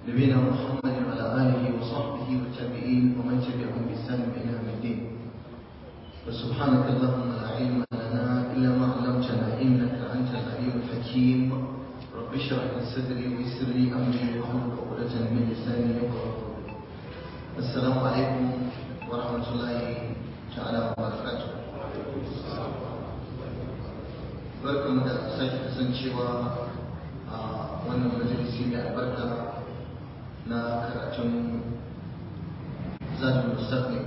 نبينا محمد وعلى آله وصحبه والتابعين ومن تبعهم بإحسان إلى يوم الدين وسبحانك اللهم لا علم لنا إلا ما علمتنا إنك أنت العليم الحكيم رب اشرح لي صدري ويسر لي أمري واحلل عقدة من لساني يفقهوا قولي السلام عليكم ورحمة الله تعالى وبركاته barkan da sake kasancewa a wannan majalisi mai albarka na karatun zadul mustaqim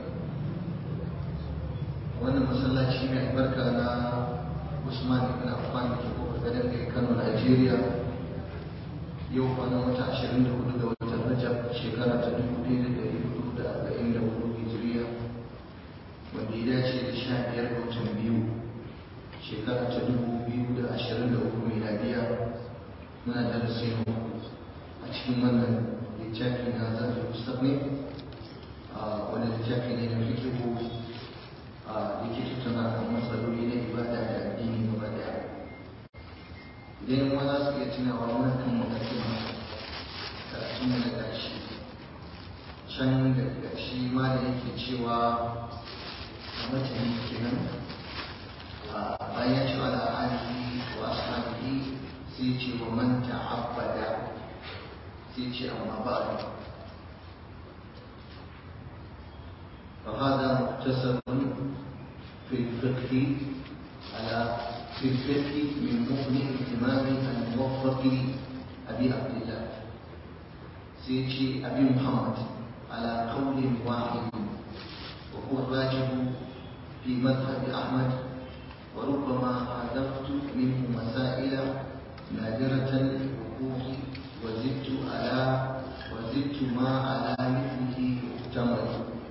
wannan masallaci mai albarka na usman ibn affan da ke kofar gadon kai kano nigeria yau kwanan wata 24 ga watan rajab shekara ta 1444 hijiriya wanda ya dace da 15 ga watan biyu shekara ta 2023 miladiya muna darasi na uku a cikin wannan littafi na zafi mustaqim wani littafi ne na fikihu da ke tattauna kan matsaloli na ibada da addini gaba daya idan ma za su iya tunawa muna kan mukaddima karatun na ƙarshe can da ƙarshe ma da yake cewa a mutane kenan bayan ce ala alihi wa ashabihi sai ce wa man ta'abbada sai ce amma ba'du فهذا مختصر في الفقه على في الفقه من مغني الإمام الموفق أبي عبد الله سيدي أبي محمد على قول واحد وهو الراجح في مذهب أحمد وربما حذفت منه مسائل نادرة الوقوع وزدت على وزدت ما على مثله محتمل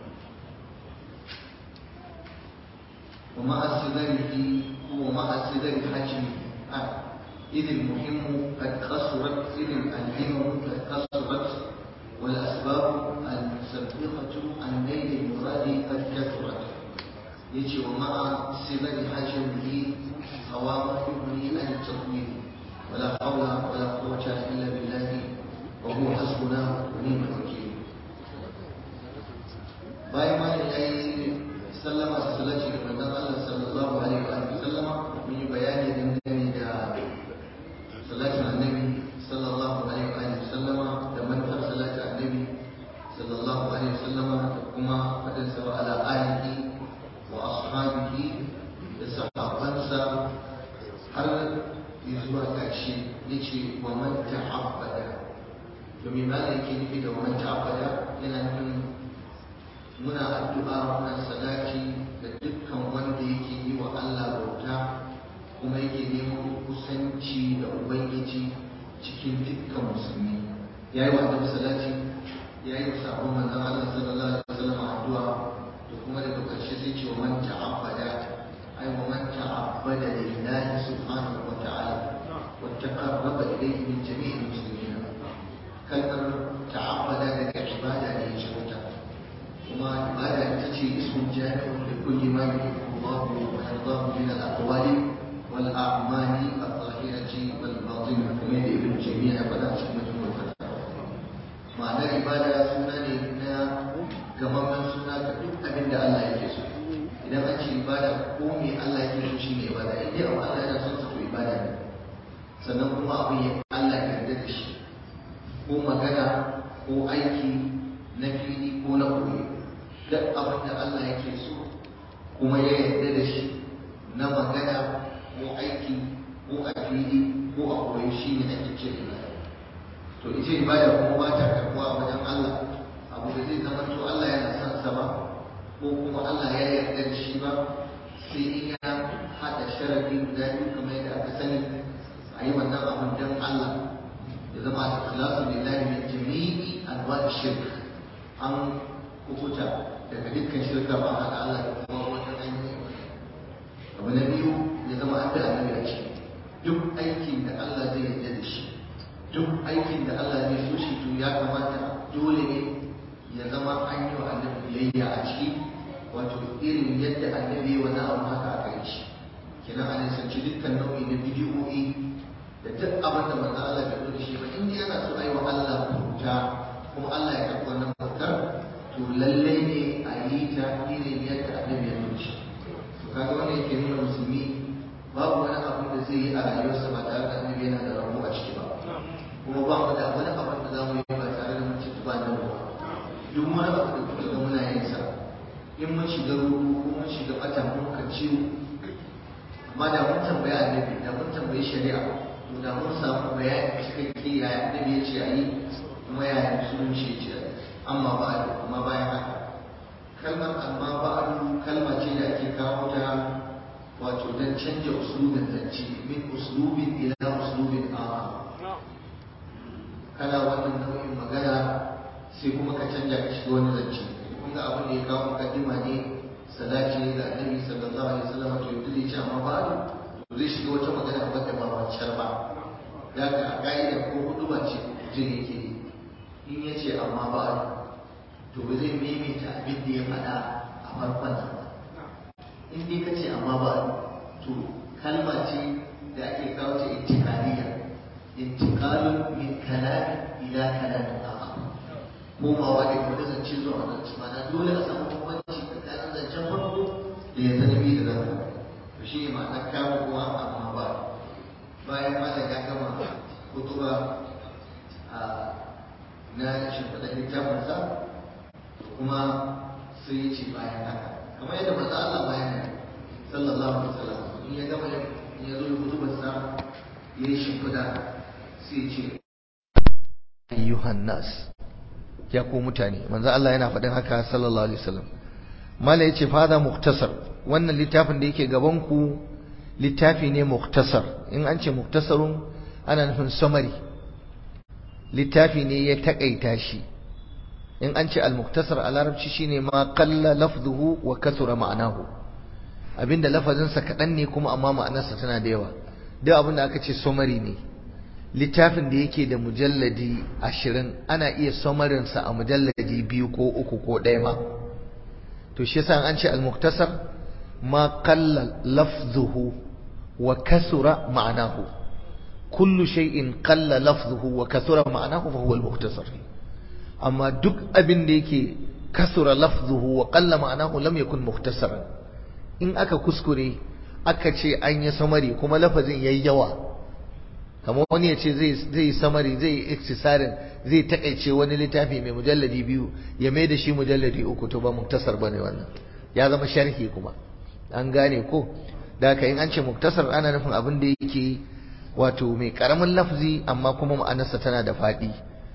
ومع صغره ومع صغر حجمه إذ المهم قد قصرت إذ الهم قد قصرت والأسباب المسبقة عن نيل المراد قد كثرت يجي ومع صغر حجمه قوام يغني عن التطويل ولا حول ولا قوة إلا بالله وهو حسبنا ونعم الوكيل باي ما sallama su salaci da manzon Allah sallallahu alaihi wa sallama mun yi bayani dangane da salatin annabi sallallahu alaihi wa sallama da manufar salatin annabi sallallahu alaihi wa sallama da kuma fadin sa ala alihi wa ashabihi da sahabbansa har zuwa ƙarshe yace wa man ta'abbada to me ma yake nufi da wa man ta'abbada yana nufin muna addu'a muna sadaki da dukkan wanda yake yi wa Allah bauta kuma yake neman kusanci da Ubangiji cikin dukkan musulmi ya yi wa annabi salati ya yi wa sabon manzon Allah sallallahu alaihi wasallam addu'a da kuma daga ƙarshe sai ce wa man ta'abbada ai wa man ta'abbada lillahi subhanahu wa ta'ala wa taqarraba ilayhi min jami'il muslimin kalmar ta'abbada daga ibada ne ya ce وما عبادة تجي اسم جامع لكل ما يحب الله ويرضاه من الأقوال والأعمال الظاهرة والباطنة كما ابن تيمية فلا شمة والفتاوى معنى عبادة سنة لنا كما من سنة كتب أبن الله يكسو إذا ما تجي عبادة قومي الله يكسو شيء عبادة إذا أو الله ينصر عبادة sannan kuma abin ya Allah ya yarda da shi ko magana ko aiki na fili ko na koyi duk abin da Allah yake so kuma ya yarda da shi na magana ko aiki ko a fili ko a koyi shi ne ake ce ibada to ita ibada kuma ba ta karbuwa a wajen Allah abu da zai zama to Allah yana son sa ba ko kuma Allah ya yarda da shi ba sai in ya hada sharadi guda biyu kamar yadda aka sani a yi wannan abin don Allah ya zama da ikhlasu lillahi min jami'i anwa'i shirk an kukuta daga dukkan shirka ba haɗa Allah da kuma wata hanyar abu na biyu ya zama an da annabi a ciki duk aikin da Allah zai yarda da shi duk aikin da Allah zai so shi to ya kamata dole ne ya zama an yi wa annabi biyayya a ciki wato irin yadda annabi ya wani abu haka aka yi shi kenan a nisanci dukkan nau'i na bidiyoyi da duk abin da manzo Allah bai zo da shi ba in dai yana so a yi wa Allah bauta kuma Allah ya karɓi wannan bautar to lallai ne a yi ta irin yadda annabi ya nuna to kaga wannan yake nuna musulmi babu wani abu da zai yi a rayuwarsa ba tare da annabi yana da rabo a ciki ba kuma ba mu da wani abu da za mu yi ba tare da mun ci ba da ba duk wani abu da kuka ga muna yin sa in mun shiga ruɗu ko mun shiga bata mun ka ciwo amma da mun tambaya annabi da mun tambayi shari'a to da mun samu bayani cikakke yaya annabi ya ce a yi kuma yaya musulunci ya ce a yi amma ba a amma bayan haka kalmar amma ba a kalma ce da ake kawo ta wato don canja uslubin zance min uslubin ila uslubin akhar kana wannan nau'in magana sai kuma ka canja ka shiga wani zance kun ga abin da ya kawo mukaddima ne salati ne ga annabi sallallahu alaihi wasallam to yanzu zai ce amma ba to zai shiga wata magana wadda ba wancan ba ya ga ka'ida ko hudu ba ce mutum yake yi in ya ce amma ba to ba zai maimaita abin da ya faɗa a farkon nan ba in dai ka ce amma ba to kalma ce da ake kawo ta intikaliya intikalun min kalamin ila kalamin akhar komawa da wani zance zuwa wani zance mana dole a samu bambanci tsakanin zancen farko da ya zanabi da zama to shi ne ma'anar kama kuwa amma ba bayan malam ya gama kutuba a na shimfiɗa littafinsa kuma sai ya ce bayan haka kamar yadda manzo Allah bayan sallallahu alaihi wasallam in ya gama ya zo ya kutubar sa ya yi shimfiɗa sai ya ce ayyuhan nas ya ku mutane manzo Allah yana faɗin haka sallallahu alaihi wasallam mala yace fada muktasar wannan littafin da yake gaban ku littafi ne muktasar in an ce muktasarun ana nufin summary littafi ne ya takaita shi in an ce al-muktasar a larabci shine ma qalla lafzuhu wa kasura ma'anahu abinda lafazinsa kaɗan ne kuma amma ma'anarsa tana da yawa duk abinda aka ce summary ne littafin da yake da mujalladi ashirin ana iya samarinsa a mujalladi biyu ko uku ko ɗaya ma to shi yasa an ce al-muktasar ma qalla lafzuhu wa kasura ma'anahu kullu shay'in qalla lafzuhu wa kasura ma'anahu fa huwa al-muktasar amma duk abin da yake kasura lafzuhu wa qalla ma'anahu lam yakun muktasaran in aka kuskure aka ce an yi samari kuma lafazin yayi yawa kamar wani ya ce zai samari zai yi iktisarin zai takaice wani littafi mai mujalladi biyu ya mai da shi mujalladi uku to ba muktasar bane wannan ya zama sharhi kuma an gane ko da haka in an ce muktasar ana nufin abin da yake wato mai karamin lafzi amma kuma ma'anarsa tana da faɗi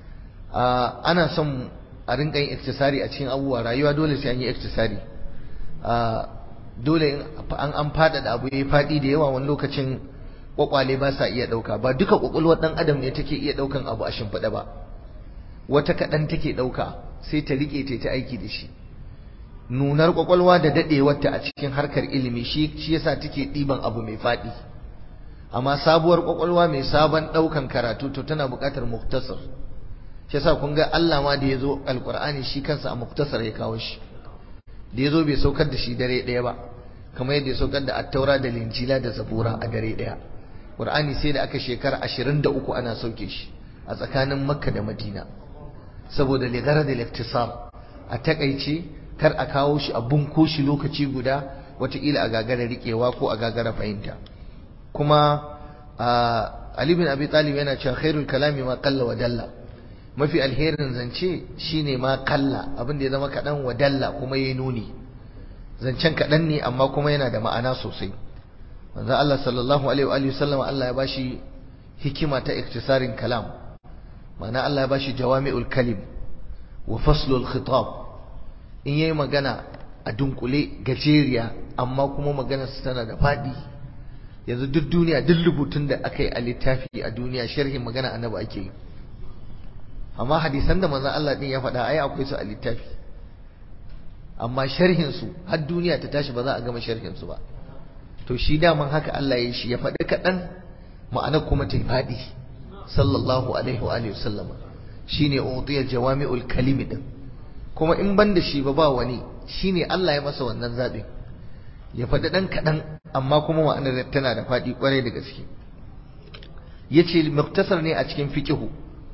ana son a rinka yin iktisari a cikin abubuwa rayuwa dole sai an yi iktisari dole an an faɗaɗa abu ya faɗi da yawa wani lokacin kwakwale ba sa iya ɗauka ba duka kwakwalwar ɗan adam ne take iya ɗaukan abu a shimfiɗa ba wata kaɗan take ɗauka sai ta riƙe ta ta aiki da shi nunar kwakwalwa da daɗewarta a cikin harkar ilimi shi shi yasa take ɗiban abu mai faɗi amma sabuwar kwakwalwa mai sabon ɗaukan karatu to tana buƙatar muktasar shi yasa kun ga Allah ma da ya zo alƙur'ani shi kansa a muktasar ya kawo shi da ya zo bai saukar da shi dare ɗaya ba kamar yadda ya saukar da attaura da linjila da zabura a dare ɗaya Qur'ani sai da aka shekara 23 ana sauke shi a tsakanin Makka da Madina saboda ligara da liktisar a takaice kar a kawo shi a bunko shi lokaci guda wataƙila a gagara riƙewa ko a gagara fahimta kuma Ali bin Abi Talib yana cewa khairul kalami ma qalla wa dalla mafi alherin zance shine ma qalla abin da ya zama kaɗan wa dalla kuma yayi nuni zancen kaɗan ne amma kuma yana da ma'ana sosai manzo Allah sallallahu alaihi wa alihi wasallam Allah ya bashi hikima ta iktisarin kalam ma'ana Allah ya bashi jawami'ul kalim wa faslul khitab in yayi magana a dunkule gajeriya amma kuma maganar su tana da fadi yanzu duk duniya duk rubutun da aka yi a littafi a duniya sharhin magana annabi ake yi amma hadisan da manzo Allah din ya faɗa ai akwai su a littafi amma sharhin su har duniya ta tashi ba za a gama sharhin su ba to shi daman haka Allah ya shi ya faɗi kaɗan ma'anar kuma ta faɗi sallallahu alaihi wa alihi wasallama shine utiya jawami'ul kalimi din kuma in ban da shi ba ba wani shine Allah ya masa wannan zaɓin ya faɗi ɗan kaɗan amma kuma ma'anar tana da faɗi ƙwarai da gaske yace muktasar ne a cikin fiqihu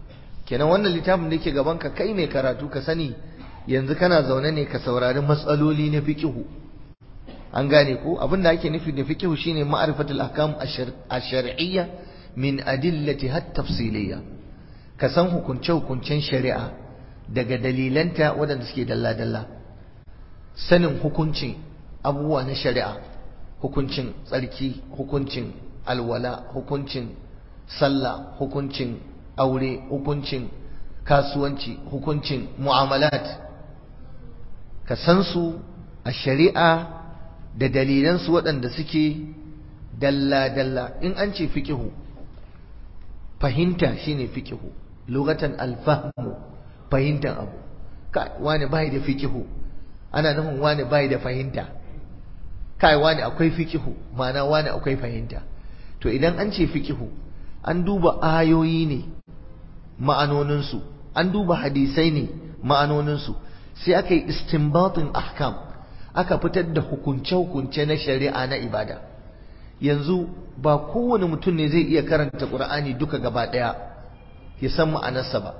kenan wannan littafin da yake gaban ka kai mai karatu ka sani yanzu kana zaune ne ka saurari matsaloli na fiqihu an gane ko abin da ake nufi da fiqihu shine ma'rifatul ahkam ash-shar'iyya min adillati hat tafsiliyya ka san hukunce hukuncen shari'a daga dalilanta waɗanda suke dalla dalla sanin hukuncin abubuwa na shari'a hukuncin tsarki hukuncin alwala hukuncin sallah hukuncin aure hukuncin kasuwanci hukuncin mu'amalat ka san su a shari'a da dalilansu waɗanda suke dalla-dalla in an ce fiƙihu fahimta shine fiƙihu lugatan alfahmu fahimtar abu wani bai da fiƙihu ana nufin wani bai da fahimta kai wani akwai fiƙihu ma'ana wani akwai fahimta to idan an ce fiƙihu an duba ayoyi ne ma'anoninsu an duba hadisai ne ma'anoninsu sai aka yi istinbatin ahkam aka fitar da hukunce-hukunce na shari'a na ibada yanzu ba kowane mutum ne zai iya karanta ƙur'ani duka gaba ɗaya ya san ma'anarsa ba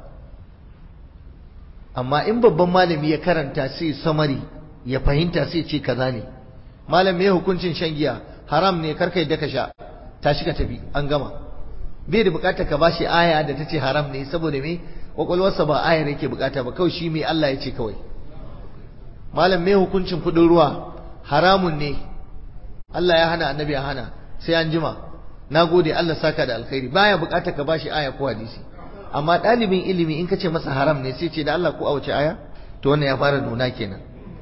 amma in babban malami ya karanta sai samari ya fahimta sai ce kaza ne malam ya hukuncin shan giya haram ne karka yadda ka sha tashi ka tafi an gama bai da bukatar ka bashi aya da ta ce haram ne saboda me kwakwalwarsa ba ayar yake bukata ba kawai shi mai Allah ya ce kawai malam mai hukuncin kudin ruwa haramun ne Allah ya hana annabi ya hana sai an jima na gode Allah saka da alkhairi baya bukatar ka bashi aya ko hadisi amma ɗalibin ilimi in ka ce masa haram ne sai ce da Allah ko a wace aya to wannan ya fara nuna kenan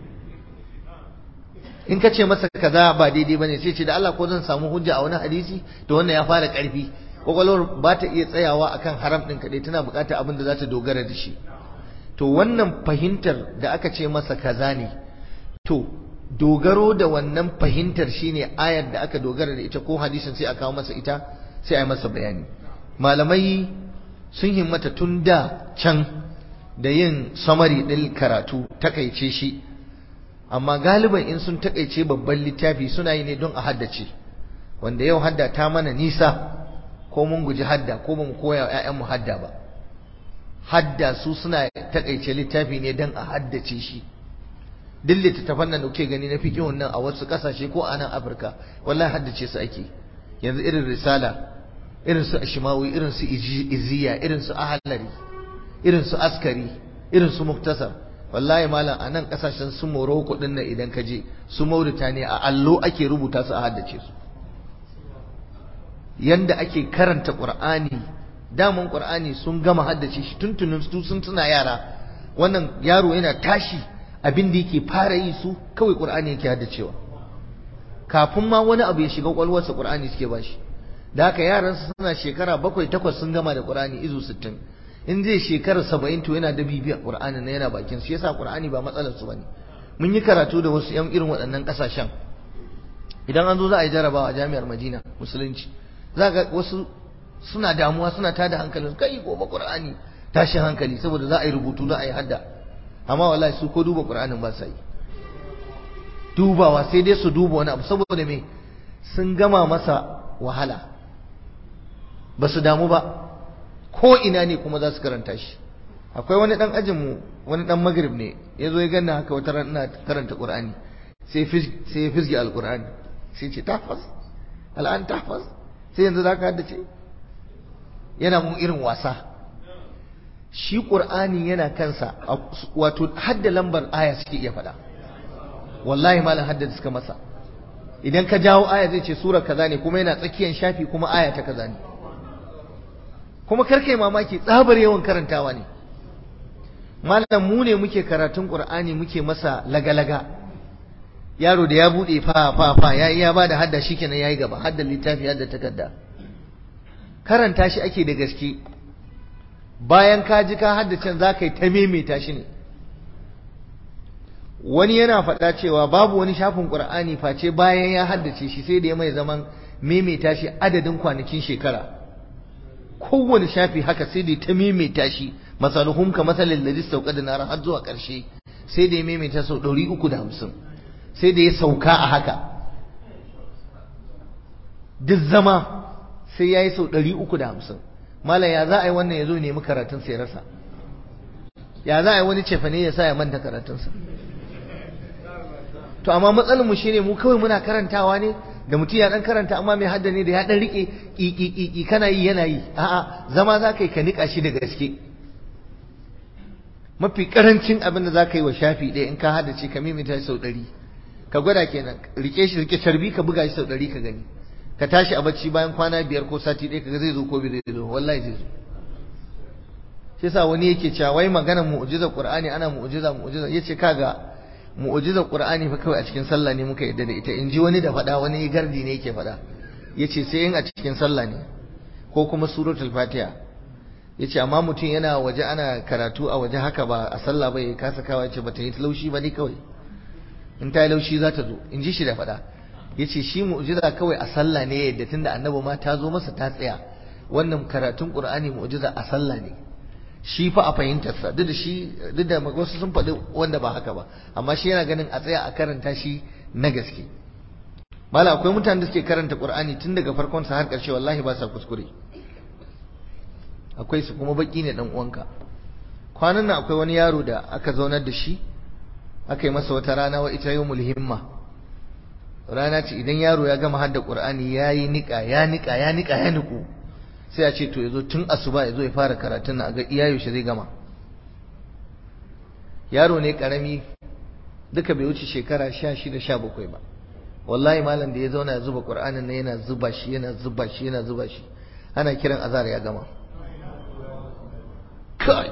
in ka ce masa kaza ba daidai bane sai ce da Allah ko zan samu hujja a wani hadisi to wannan ya fara ƙarfi kwakwalwar ba ta iya tsayawa akan haram ɗin kaɗai tana buƙatar abin da za ta dogara da shi to wannan fahimtar da aka ce masa kaza ne to dogaro da wannan fahimtar shine ayar da aka dogara da ita ko hadisin sai a kawo masa ita sai a yi masa bayani malamai sun himmata tun da can da yin samari ɗin karatu takaice shi amma galiban in sun takaice babban littafi suna yi ne don a haddace wanda yau hadda ta mana nisa ko mun guji hadda ko ba mu koya wa ‘ya'yanmu hadda ba hadda su suna takaice littafi ne don a haddace shi duk littattafan nan da kuke gani na fiƙihun nan a wasu ƙasashe ko a nan afirka wallahi haddace su ake yanzu irin risala irin su ashimawi irin su iziya irin su ahalari irin su askari irin su muktasar wallahi malam a nan ƙasashen su morocco ɗin nan idan ka je su mauritania a allo ake rubuta su a haddace su yanda ake karanta Qur'ani daman Qur'ani sun gama haddace shi tuntunin su sun tuna yara wannan yaro yana tashi abin da yake fara yi su kawai Qur'ani yake haddacewa kafin ma wani abu ya shiga kwalwarsa Qur'ani suke bashi da haka yaran su suna shekara bakwai takwas sun gama da Qur'ani izu 60 in zai shekara 70 to yana da bibiyar Qur'ani na yana bakin su yasa Qur'ani ba matsalar su bane mun yi karatu da wasu yan irin waɗannan ƙasashen idan an zo za a yi jarabawa a jami'ar Madina musulunci za ga wasu suna damuwa suna tada hankalin kai gobe qur'ani tashin hankali saboda za a yi rubutu za a yi hadda amma wallahi su ko duba qur'anin ba sa yi dubawa sai dai su duba wani abu saboda me sun gama masa wahala ba su damu ba ko ina ne kuma za su karanta shi akwai wani dan ajin mu wani dan magrib ne ya zo ya ganna haka wata ran ina karanta qur'ani sai sai ya fisge alqur'ani sai ce tahfaz al'an tahfaz sai yanzu za ka haddace yana mun irin wasa shi ƙur'ani yana kansa wato hadda lambar aya suke iya faɗa wallahi malam hadda suka masa idan ka jawo aya zai ce sura kaza ne kuma yana tsakiyar shafi kuma aya ta kaza ne kuma karkai mamaki tsabar yawan karantawa ne malam mu ne muke karatun ƙur'ani muke masa laga-laga yaro da ya bude fa fa fa ya ya bada hadda shikenan yayi gaba hadda littafi hadda takarda karanta shi ake da gaske bayan ka ji ka haddace zaka yi ta maimaita shi ne wani yana faɗa cewa babu wani shafin Qur'ani face bayan ya haddace shi sai da ya mai zaman maimaita shi adadin kwanakin shekara kowane shafi haka sai da ta maimaita shi masaluhum ka masalin ladhi sauqada nar har zuwa ƙarshe sai da ya maimaita sau 350 sai da ya sauka a haka duk zama sai ya yi sau ɗari uku da hamsin malam ya za a yi wannan ya zo nemi karatun sai rasa ya za a yi wani cefane ya sa ya manta karatunsa to amma matsalar mu shine mu kawai muna karantawa ne da mutum ya dan karanta amma mai hadda ne da ya dan rike kiki kana yi yana yi a'a zama za ka yi ka nika shi da gaske mafi karancin abin da za ka yi wa shafi ɗaya in ka haddace ka mimita sau ɗari ka gwada kenan rike shi rike carbi ka buga shi sau ɗari ka gani ka tashi a bacci bayan kwana biyar ko sati ɗaya kaga zai zo ko bai zai zo wallahi zai zo shi yasa wani yake cewa wai maganar mu'jizar qur'ani ana mu'jiza mu'jiza yace kaga mu'jizar qur'ani fa kawai a cikin sallah ne muka yadda da ita in ji wani da faɗa wani gardi ne yake faɗa yace sai in a cikin sallah ne ko kuma suratul fatiha yace amma mutum yana waje ana karatu a waje haka ba a sallah ba ya kasa kawa yace bata yi laushi ba ne kawai in ta yi laushi za ta zo in ji shi da faɗa yace shi mu'jiza kawai a sallah ne yadda tunda annabi ma ta zo masa ta tsaya wannan karatun qur'ani mu'jiza a sallah ne shi fa a fahimtarsa duk da shi duk da wasu sun faɗi wanda ba haka ba amma shi yana ganin a tsaya a karanta shi na gaske mala akwai mutanen da suke karanta qur'ani tun daga farkon sa har ƙarshe wallahi ba sa kuskure akwai su kuma baki ne dan uwanka kwanan nan akwai wani yaro da aka zaunar da shi aka yi masa wata rana wa ita yawmul himma rana ce idan yaro ya gama hadda qur'ani yayi nika ya nika ya nika ya niku sai a ce to yazo tun asuba yazo ya fara karatun nan a ga iya yaushe zai gama yaro ne karami duka bai wuce shekara 16 17 ba wallahi malam da ya zauna ya zuba qur'anin nan yana zuba shi yana zuba shi yana zuba shi ana kiran azar ya gama kai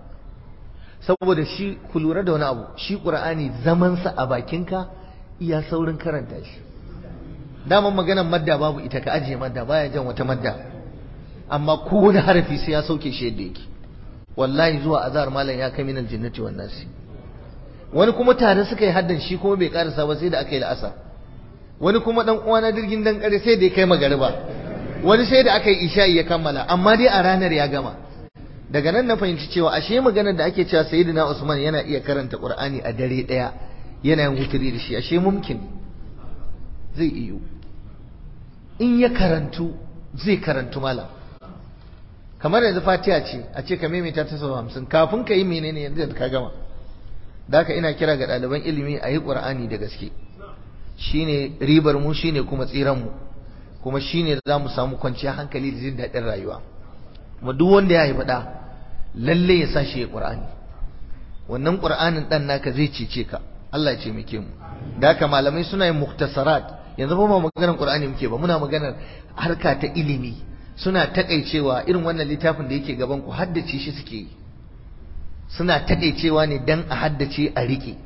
saboda shi ku lura da wani abu shi qur'ani zaman sa a bakinka iya saurin karanta shi daman maganar madda babu ita ka ajiye madda baya jan wata madda amma kowane harafi sai ya sauke shi yadda yake wallahi zuwa azhar malam ya kai minal jinnati wan nasi wani kuma tare suka yi haddan shi kuma bai karasa ba sai da aka yi la'asa wani kuma dan uwa na dirgin dan kare sai da ya kai magariba wani sai da aka yi isha'i ya kammala amma dai a ranar ya gama daga nan na fahimci cewa ashe maganar da ake cewa sayyidina Usman yana iya karanta Qur'ani a dare daya yana yin wuturi da shi ashe mumkin zai iyo in ya karantu zai karantu malam kamar yanzu fatiha ce a ce ka maimaita ta sau hamsin kafin ka yi menene yanzu da ka gama da haka ina kira ga ɗaliban ilimi a yi ƙur'ani da gaske shine ribar mu shine kuma tsiran mu kuma shine za mu samu kwanciyar hankali da jin daɗin rayuwa kuma duk wanda ya haifi ɗa lalle ya sa shi ya ƙur'ani wannan ƙur'anin ɗan naka zai cece ka Allah ya ce muke mu da haka malamai suna yin muktasarat yanzu ba mu maganar ƙur'ani muke ba muna maganar harka ta ilimi suna takaicewa irin wannan littafin da yake gaban ku haddace shi suke yi suna takaicewa ne dan a haddace a rike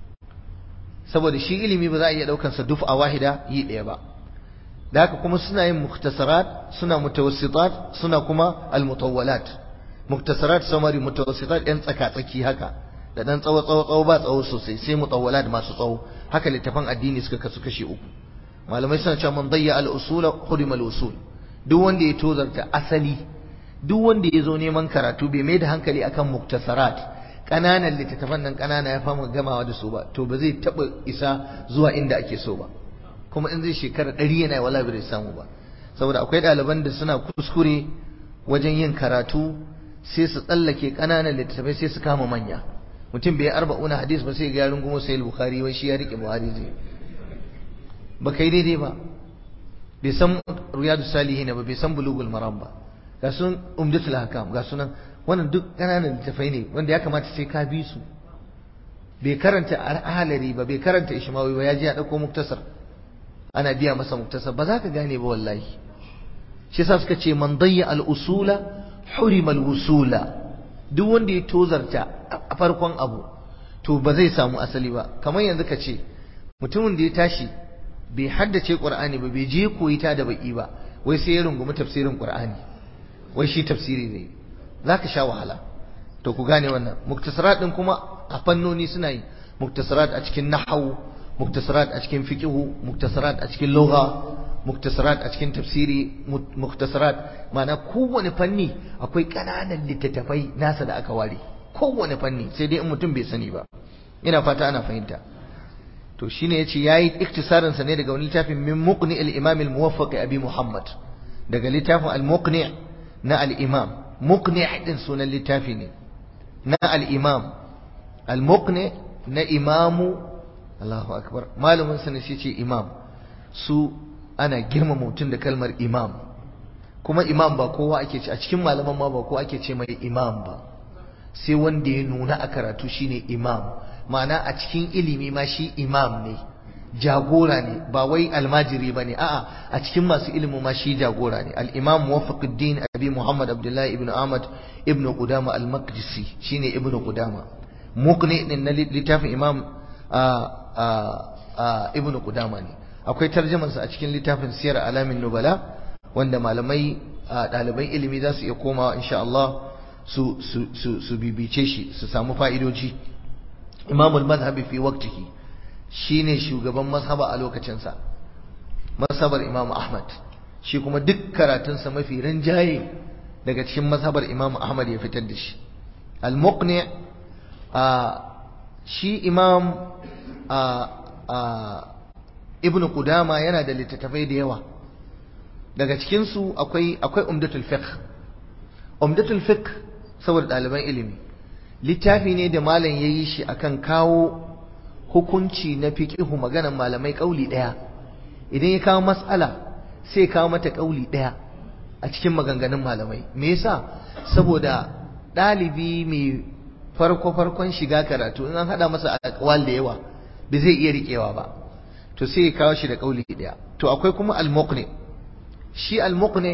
saboda shi ilimi ba za a iya daukar sa duf a wahida yi ɗaya ba da haka kuma suna yin muktasarat suna mutawassitat suna kuma almutawwalat muktasarat samari mutawassitat yan tsaka tsaki haka da dan tsawo tsawo tsawo ba tsawo sosai sai mutawwalat masu tsawo haka littafan addini suka kasu kashi uku malamai suna cewa man dayya al-usul khudima al-usul duk wanda ya tozarta asali duk wanda ya zo neman karatu bai mai da hankali akan muktasarat ƙananan littattafan nan ƙanana ya fama gamawa da su ba to ba zai taɓa isa zuwa inda ake so ba kuma in zai shekara ɗari yana wala bai samu ba saboda akwai ɗaliban da suna kuskure wajen yin karatu sai su tsallake ƙananan littattafai sai su kama manya mutum bai arba'una hadis ba sai ga yarin kuma sai bukhari wai shi ya rike buhari zai ba kai daidai ba bai san riyadu salihin ba bai san bulugul maram ba ga sun umdatul hakam ga sunan wannan duk ƙananan littafai ne wanda ya kamata sai ka bi su bai karanta ahalari ba bai karanta ishmawi ba ya ji ya dauko muktasar ana biya masa muktasar ba za ka gane ba wallahi shi yasa suka ce man dayya al usula hurima al wusula duk wanda ya tozarta a farkon abu to ba zai samu asali ba kamar yanzu ka ce mutumin da ya tashi bai haddace qur'ani ba bai je koyi ta da baki ba wai sai ya rungumi tafsirin qur'ani wai shi tafsiri ne zaka sha wahala to ku gane wannan muktasarat din kuma a fannoni suna yi muktasarat a cikin nahwu muktasarat a cikin fiqhu muktasarat a cikin lugha muktasarat a cikin tafsiri muktasarat ma'ana kowane fanni akwai kananan littattafai nasa da aka ware kowane fanni sai dai in mutum bai sani ba ina fata ana fahimta to shine yace yayi iktisarin sa ne daga wani littafin min muqni al-imam al-muwaffaq abi muhammad daga littafin al-muqni na al-imam muqni din sunan littafi ne na al-imam al-muqni na imamu Allahu akbar malamin sa ne ce imam su ana girmama mutum da kalmar imam kuma imam ba kowa ake ce a cikin malaman ma ba kowa ake ce mai imam ba sai wanda ya nuna a karatu shine imam ma'ana a cikin ilimi ma shi imam ne jagora ne ba wai almajiri ba ne a'a a cikin masu ilimi ma shi jagora ne al-imam muwaffaquddin abi muhammad abdullahi ibn ahmad ibn qudama al-maqdisi shine ibn qudama muqni din na littafin imam ibn qudama ne akwai tarjumansa a cikin littafin siyar alamin nubala wanda malamai ɗaliban ilimi za su iya komawa insha Allah su su su bibice shi su samu fa'idoji imamul mazhabi fi waqtihi shine shugaban mazhaba a lokacinsa mazhabar imam ahmad shi kuma duk karatunsa mafi rinjaye daga cikin mazhabar imam ahmad ya fitar da shi al-muqni shi imam ibn qudama yana da littattafai da yawa daga cikinsu akwai akwai umdatul fiqh umdatul fiqh saboda ɗaliban ilimi littafi ne da malam ya yi shi akan kawo hukunci na fiqihu maganan malamai kauli ɗaya idan ya kawo mas'ala sai kawo mata kauli ɗaya a cikin maganganun malamai me yasa saboda ɗalibi mai farko farkon shiga karatu in an haɗa masa aqwal da yawa ba zai iya riƙewa ba to sai ya kawo shi da kauli ɗaya to akwai kuma al-muqni shi al-muqni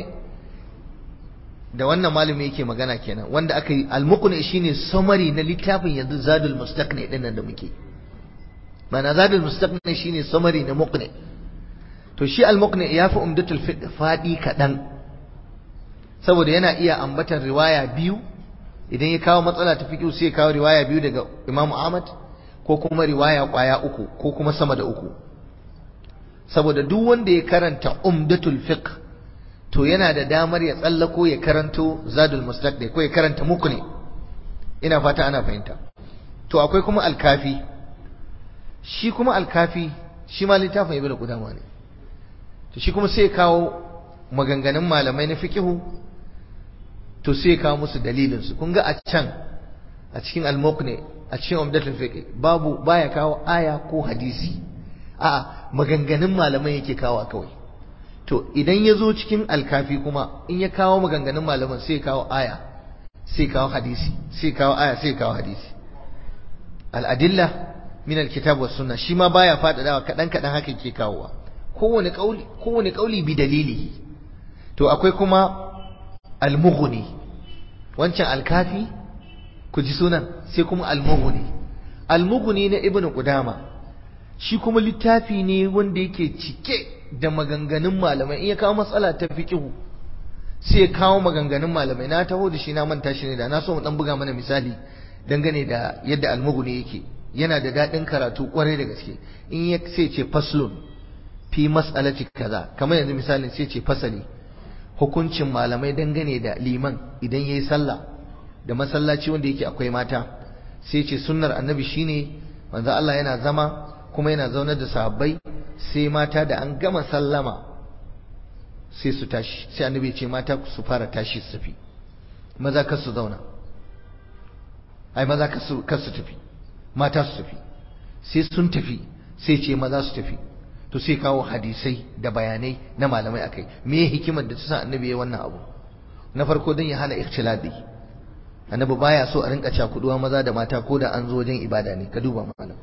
da wannan malami yake magana kenan wanda aka yi al-muqni shine summary na littafin yanzu zadul mustaqni din nan da muke mana zadul mustaqni shine summary na muqni to shi al-muqni ya fi umdatul fiqh fadi kadan saboda yana iya ambatan riwaya biyu idan ya kawo matsala ta fiqh sai ya kawo riwaya biyu daga Imam Ahmad ko kuma riwaya kwaya uku ko kuma sama da uku saboda duk wanda ya karanta umdatul fiqh to yana da damar ya tsallako ya karanto zadul mustaqni ko ya karanta muqni ina fata ana fahimta to akwai kuma alkafi shi kuma alkafi shi ma littafin ibnu qudama ne to shi kuma sai ya kawo maganganun malamai na fiqhu to sai ya kawo musu dalilin su kun ga a can a cikin al-muqni a cikin umdatul fiqh babu baya kawo aya ko hadisi a'a maganganun malamai yake kawo kawai to idan ya zo cikin alkafi kuma in ya kawo maganganun malaman sai kawo aya sai kawo hadisi sai kawo aya sai kawo hadisi al'adilla min alkitab was sunna shi ma baya faɗaɗawa kaɗan kaɗan haka ke kawowa kowane kauli kowane kauli bi dalili to akwai kuma almughni wancan alkafi ku ji sunan sai kuma almughni almughni na ibnu qudama shi kuma littafi ne wanda yake cike da maganganun malamai in ya kawo matsala ta fiqhu sai ya kawo maganganun malamai na taho da shi na manta shi ne da na so mu dan buga mana misali dangane da yadda almuguni yake yana da dadin karatu kwarai da gaske in ya sai ce faslun fi mas'alati kaza kamar yanzu misalin sai ce fasali hukuncin malamai dangane da liman idan yayi sallah da masallaci wanda yake akwai mata sai ce sunnar annabi shine manzo Allah yana zama kuma yana zaunar da sahabbai sai mata da an gama sallama sai su tashi sai annabi ce mata su fara tashi su tafi maza kar su zauna ai maza kar su kar su tafi mata su tafi sai sun tafi sai ce maza su tafi to sai kawo hadisai da bayanai na malamai akai me hikimar da ta sa annabi ya wannan abu na farko dan ya hana ikhtilati annabi baya so a rinka cakuduwa maza da mata ko da an zo wajen ibada ne ka duba malam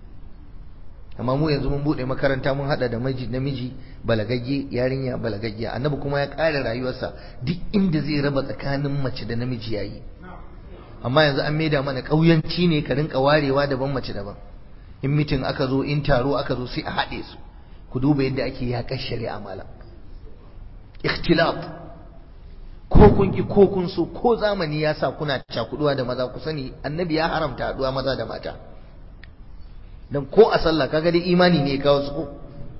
amma mu yanzu mun bude makaranta mun hada da miji namiji balagagge yarinya balagaggiya annabi kuma ya kare rayuwarsa duk inda zai raba tsakanin mace da namiji yayi amma yanzu an maida mana kauyanci ne ka rinka warewa daban mace daban in mitin aka zo in taro aka zo sai a haɗe su ku duba yadda ake yaƙar shari'a malam ikhtilaf ko kun ki ko kun so ko zamani ya sa kuna cakuduwa da maza ku sani annabi ya haramta haɗuwa maza da mata dan ko a sallah kaga dai imani ne kawo su ko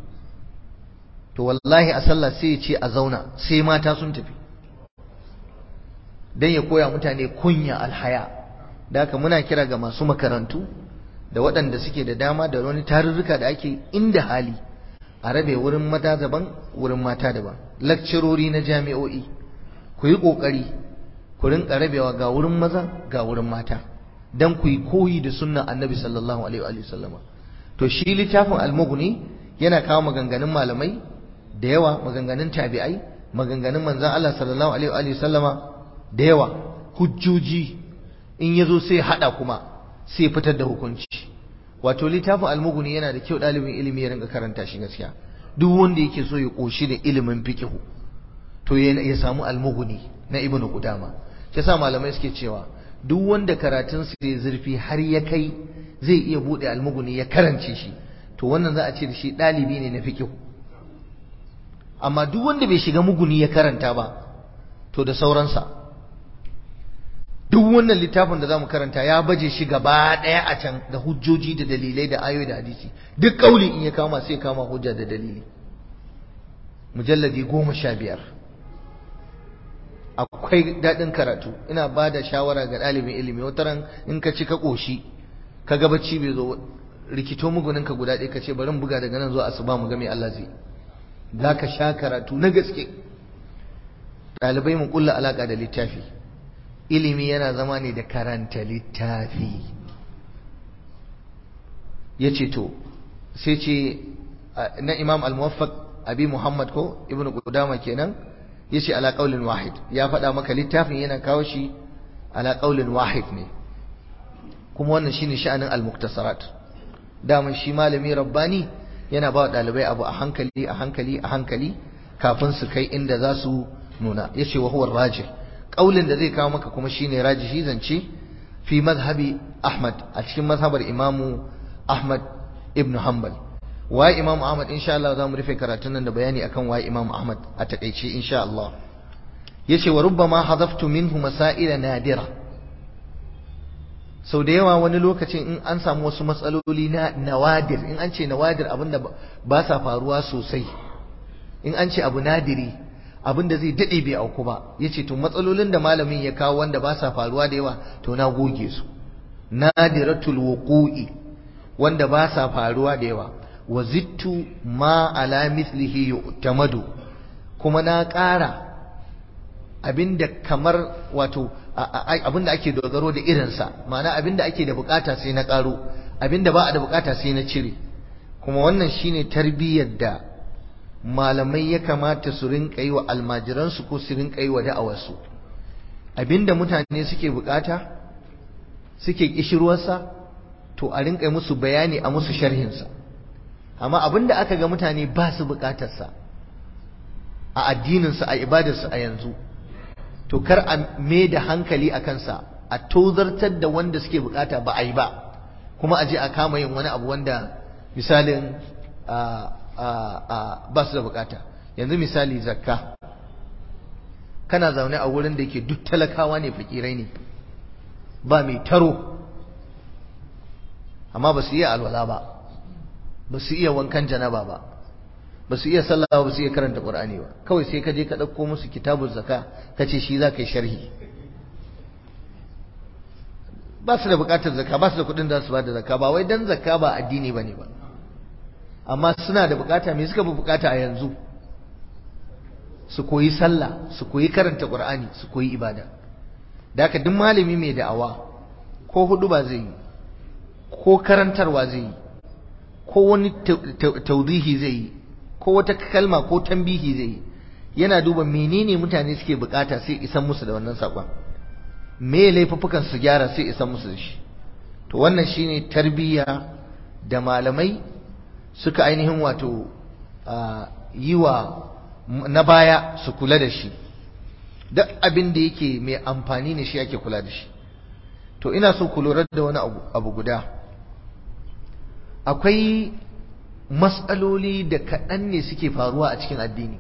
to wallahi a sallah sai ya ce a zauna sai mata sun tafi dan ya koya mutane kunya alhaya da haka muna kira ga masu makarantu da waɗanda suke da dama da wani tarurruka da ake inda hali a rabe wurin mata daban wurin mata daban lakcirori na jami'o'i ku yi ƙoƙari ku rinka rabewa ga wurin maza ga wurin mata dan ku yi koyi da sunnan annabi sallallahu alaihi wa sallama to shi littafin almughni yana kawo maganganun malamai da yawa maganganun tabi'ai maganganun manzon Allah sallallahu alaihi wa sallama da yawa hujjoji in yazo sai hada kuma sai fitar da hukunci wato littafin almughni yana da kyau dalibin ilimi ya rinka karanta shi gaskiya duk wanda yake so ya koshi da ilimin fiqh to ya samu almughni na ibnu qudama shi yasa malamai suke cewa duk wanda karatun sa ya zurfi har ya kai zai iya bude almughni ya karance shi to wannan za a ce da shi dalibi ne na fiqh amma duk wanda bai shiga muguni ya karanta ba to da sauransa duk wannan littafin da zamu karanta ya baje shi gaba daya a can da hujjoji da dalilai da ayoyi da hadisi duk kauli in ya kama sai kama hujja da dalili mujalladi goma sha biyar akwai daɗin karatu ina ba da shawara ga ɗalibin ilimi wataran in ka ci ka ƙoshi ka ga bacci bai zo rikito muguninka guda ɗaya ka ce bari buga daga nan zuwa asuba mu ga me Allah zai za ka sha karatu na gaske ɗalibai mu kulla alaƙa da littafi ilimi yana zama ne da karanta littafi ya ce to sai ce na imam al-muwaffaq abi muhammad ko ibnu qudama kenan ya ce ala qaulin wahid ya faɗa maka littafin yana kawo shi ala qaulin wahid ne kuma wannan shine sha'anin al-muktasarat daman shi malami rabbani yana ba wa ɗalibai abu a hankali a hankali a hankali kafin su kai inda za su nuna ya ce wa huwa rajih ƙaulin da zai kawo maka kuma shine rajihi zance fi mazhabi ahmad a cikin mazhabar imamu ahmad ibn hanbal waye imamu ahmad insha Allah za mu rufe karatun nan da bayani akan waye imamu ahmad a takaice insha Allah yace wa rubbama hadaftu minhu masaila nadira sau da yawa wani lokacin in an samu wasu matsaloli na nawadir in an ce nawadir abinda ba sa faruwa sosai in an ce abu nadiri abinda zai daɗe bai auku ba ya ce to matsalolin da malamin ya kawo wanda ba sa faruwa da yawa to na goge su nadiratul wuqu'i wanda ba sa faruwa da yawa wa zittu ma ala mithlihi yu'tamadu kuma na ƙara abinda kamar wato abinda ake dogaro da irinsa ma'ana abinda ake da bukata sai na karo abinda ba a da bukata sai na cire kuma wannan shine tarbiyyar da malamai ya kamata su rinka yi wa almajiransu ko su rinka yi wa da'awarsu abinda mutane suke bukata suke kishirwarsa to a rinka musu bayani a musu sharhinsa amma abinda aka ga mutane ba su bukatarsa a addininsu a ibadarsu a yanzu to kar a me da hankali a kansa a tozartar da wanda suke bukata ba a yi ba kuma a je a kama yin wani abu wanda misalin ba su da bukata yanzu misali zakka kana zaune a wurin da yake duk talakawa ne fakirai ne ba mai taro amma ba su iya alwala ba ba su iya wankan janaba ba ba su iya sallah ba su iya karanta qur'ani ba kawai sai ka je ka dauko musu kitabul zaka ka ce shi za ka yi sharhi ba su da bukatar zakka ba su da kuɗin da su ba da zakka ba wai dan zakka ba addini bane ba amma suna da bukata me suka fi bukata a yanzu su koyi sallah su koyi karanta qur'ani su koyi ibada da haka duk malami mai da'awa ko hudu ba zai yi ko karantarwa zai yi ko wani taudihi zai yi ko wata kalma ko tambihi zai yi yana duba menene mutane suke bukata sai isan musu da wannan sakon me laifuffukan su gyara sai isan musu da shi to wannan shine tarbiyya da malamai suka ainihin wato yi wa na baya su kula da shi duk abin da yake mai amfani ne shi ake kula da shi to ina so ku lura da wani abu guda akwai matsaloli da kaɗan ne suke faruwa a cikin addini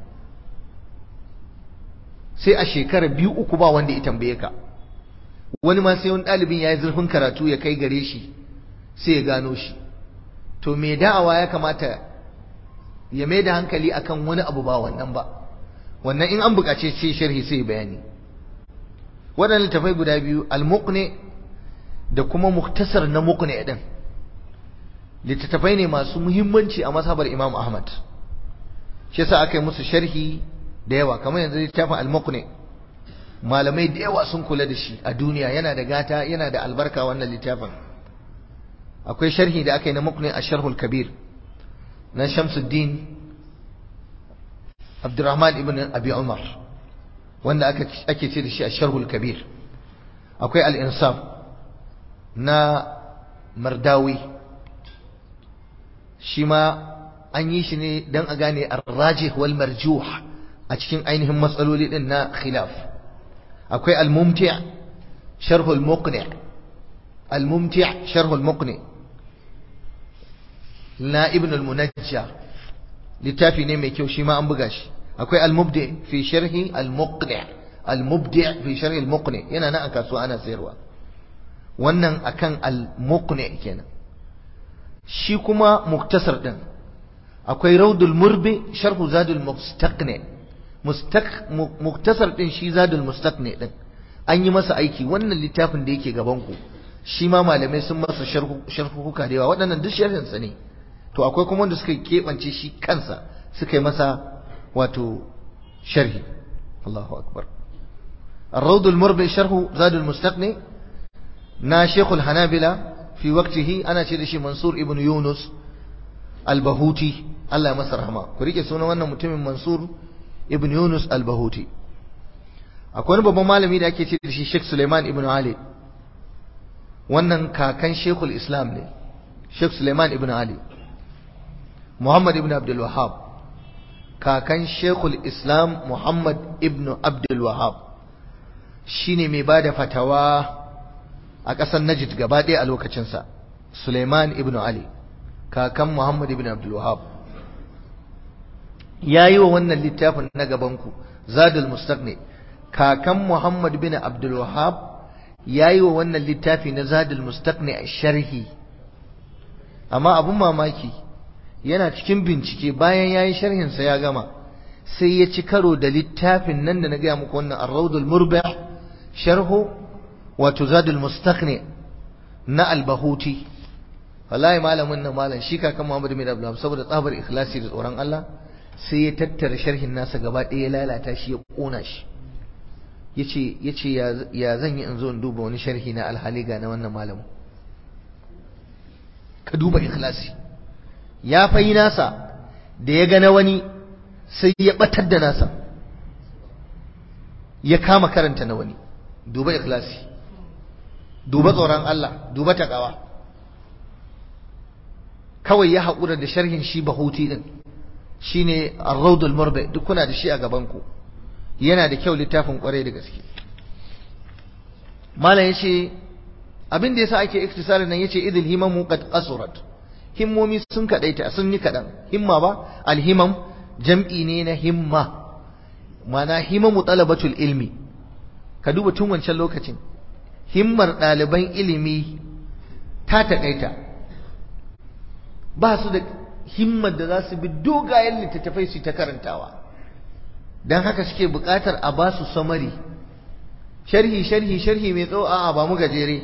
sai a shekara biyu uku ba wanda ya tambaye ka wani ma sai wani ɗalibin ya yi zurfin karatu ya kai gare shi sai ya gano shi to mai da'awa ya kamata ya mai da hankali akan wani abu ba wannan ba wannan in an buƙace ce sharhi sai bayani waɗannan littafai guda biyu al-muqni da kuma muktasar na muqni din littattafai ne masu muhimmanci a mazhabar Imam Ahmad shi yasa aka yi musu sharhi da yawa kamar yanzu littafin al-muqni malamai da yawa sun kula da shi a duniya yana da gata yana da albarka wannan littafin akwai sharhi da aka yi na mukni a sharhul kabir na shamsuddin abdurrahman ibn abi umar wanda ake ce da shi a sharhul kabir akwai al-insaf na mardawi shi ma an yi shi ne don a gane ar-rajih wal marjuh a cikin ainihin matsaloli din na khilaf akwai al-mumti' sharh al-muqni' al-mumti' sharh al-muqni' na ibn al-munajja littafi ne mai kyau shi ma an buga shi akwai al-mubdi fi sharhi al-muqni' al-mubdi fi sharhi al-muqni' yana nan a kasuwa ana sayarwa wannan akan al-muqni' kenan shi kuma muktasar din akwai raudul murbi sharhu zadul mustaqni muktasar din shi zadul mustaqni din an yi masa aiki wannan littafin da yake gaban ku shi ma malamai sun masa sharhuka da yawa waɗannan duk sharhin sa ne to akwai kuma wanda suka keɓance shi kansa suka yi masa wato sharhi Allahu akbar الروض المربع شرح زاد المستقني نا شيخ الحنابلة في وقته أنا شيء منصور ابن يونس البهوتي الله يمسر رحمه كريكي سونا وانا متم منصور ابن يونس البهوتي akwai babban malami da ake ce da shi Sheikh Suleiman ibn Ali wannan kakan Sheikhul Islam ne Sheikh Suleiman ibn Ali Muhammad ibn Abdul Wahhab kakan Sheikhul Islam Muhammad ibn Abdul Wahhab shine mai bada fatawa a ƙasar Najd gaba ɗaya a lokacinsa Suleiman ibn Ali kakan Muhammad ibn Abdul Wahhab yayi wa wannan littafin na gabanku Zadul Mustaqni kakan Muhammad bin Abdul Wahhab yayi wa wannan littafi na Zadul Mustaqni a sharhi amma abun mamaki yana cikin bincike bayan yayi sharhin sa ya gama sai ya ci karo da littafin nan da na gaya muku wannan Ar-Rawdul Murbah sharhu wato Zadul Mustaqni na Al-Bahuti wallahi malamin nan malam shi kakan Muhammad bin Abdul Wahhab saboda tsabar ikhlasi da tsoron Allah sai ya tattara sharhin nasa gaba ɗaya ya lalata shi ya ƙona shi yace yace ya zan yi in zo in duba wani sharhi na alhali ga na wannan malamin ka duba ikhlasi ya fayi nasa da ya ga na wani sai ya batar da nasa ya kama karanta na wani duba ikhlasi duba tsoron Allah duba takawa kawai ya haƙura da sharhin shi bahuti din shine ar-rawdul murbi duk kuna da shi a gaban ku yana da kyau littafin kwarai da gaske malam yace abin da yasa ake iktisarin nan yace idil himamu qad qasurat himmomi sun kadaita sun yi kadan himma ba alhimam jam'i ne na himma mana himamu talabatul ilmi ka duba tun wancan lokacin himmar ɗaliban ilimi ta takaita ba su da himmar da za su bi dogayen littattafai su ta karantawa don haka suke buƙatar a ba su samari sharhi sharhi sharhi mai tsawo a ba mu gajere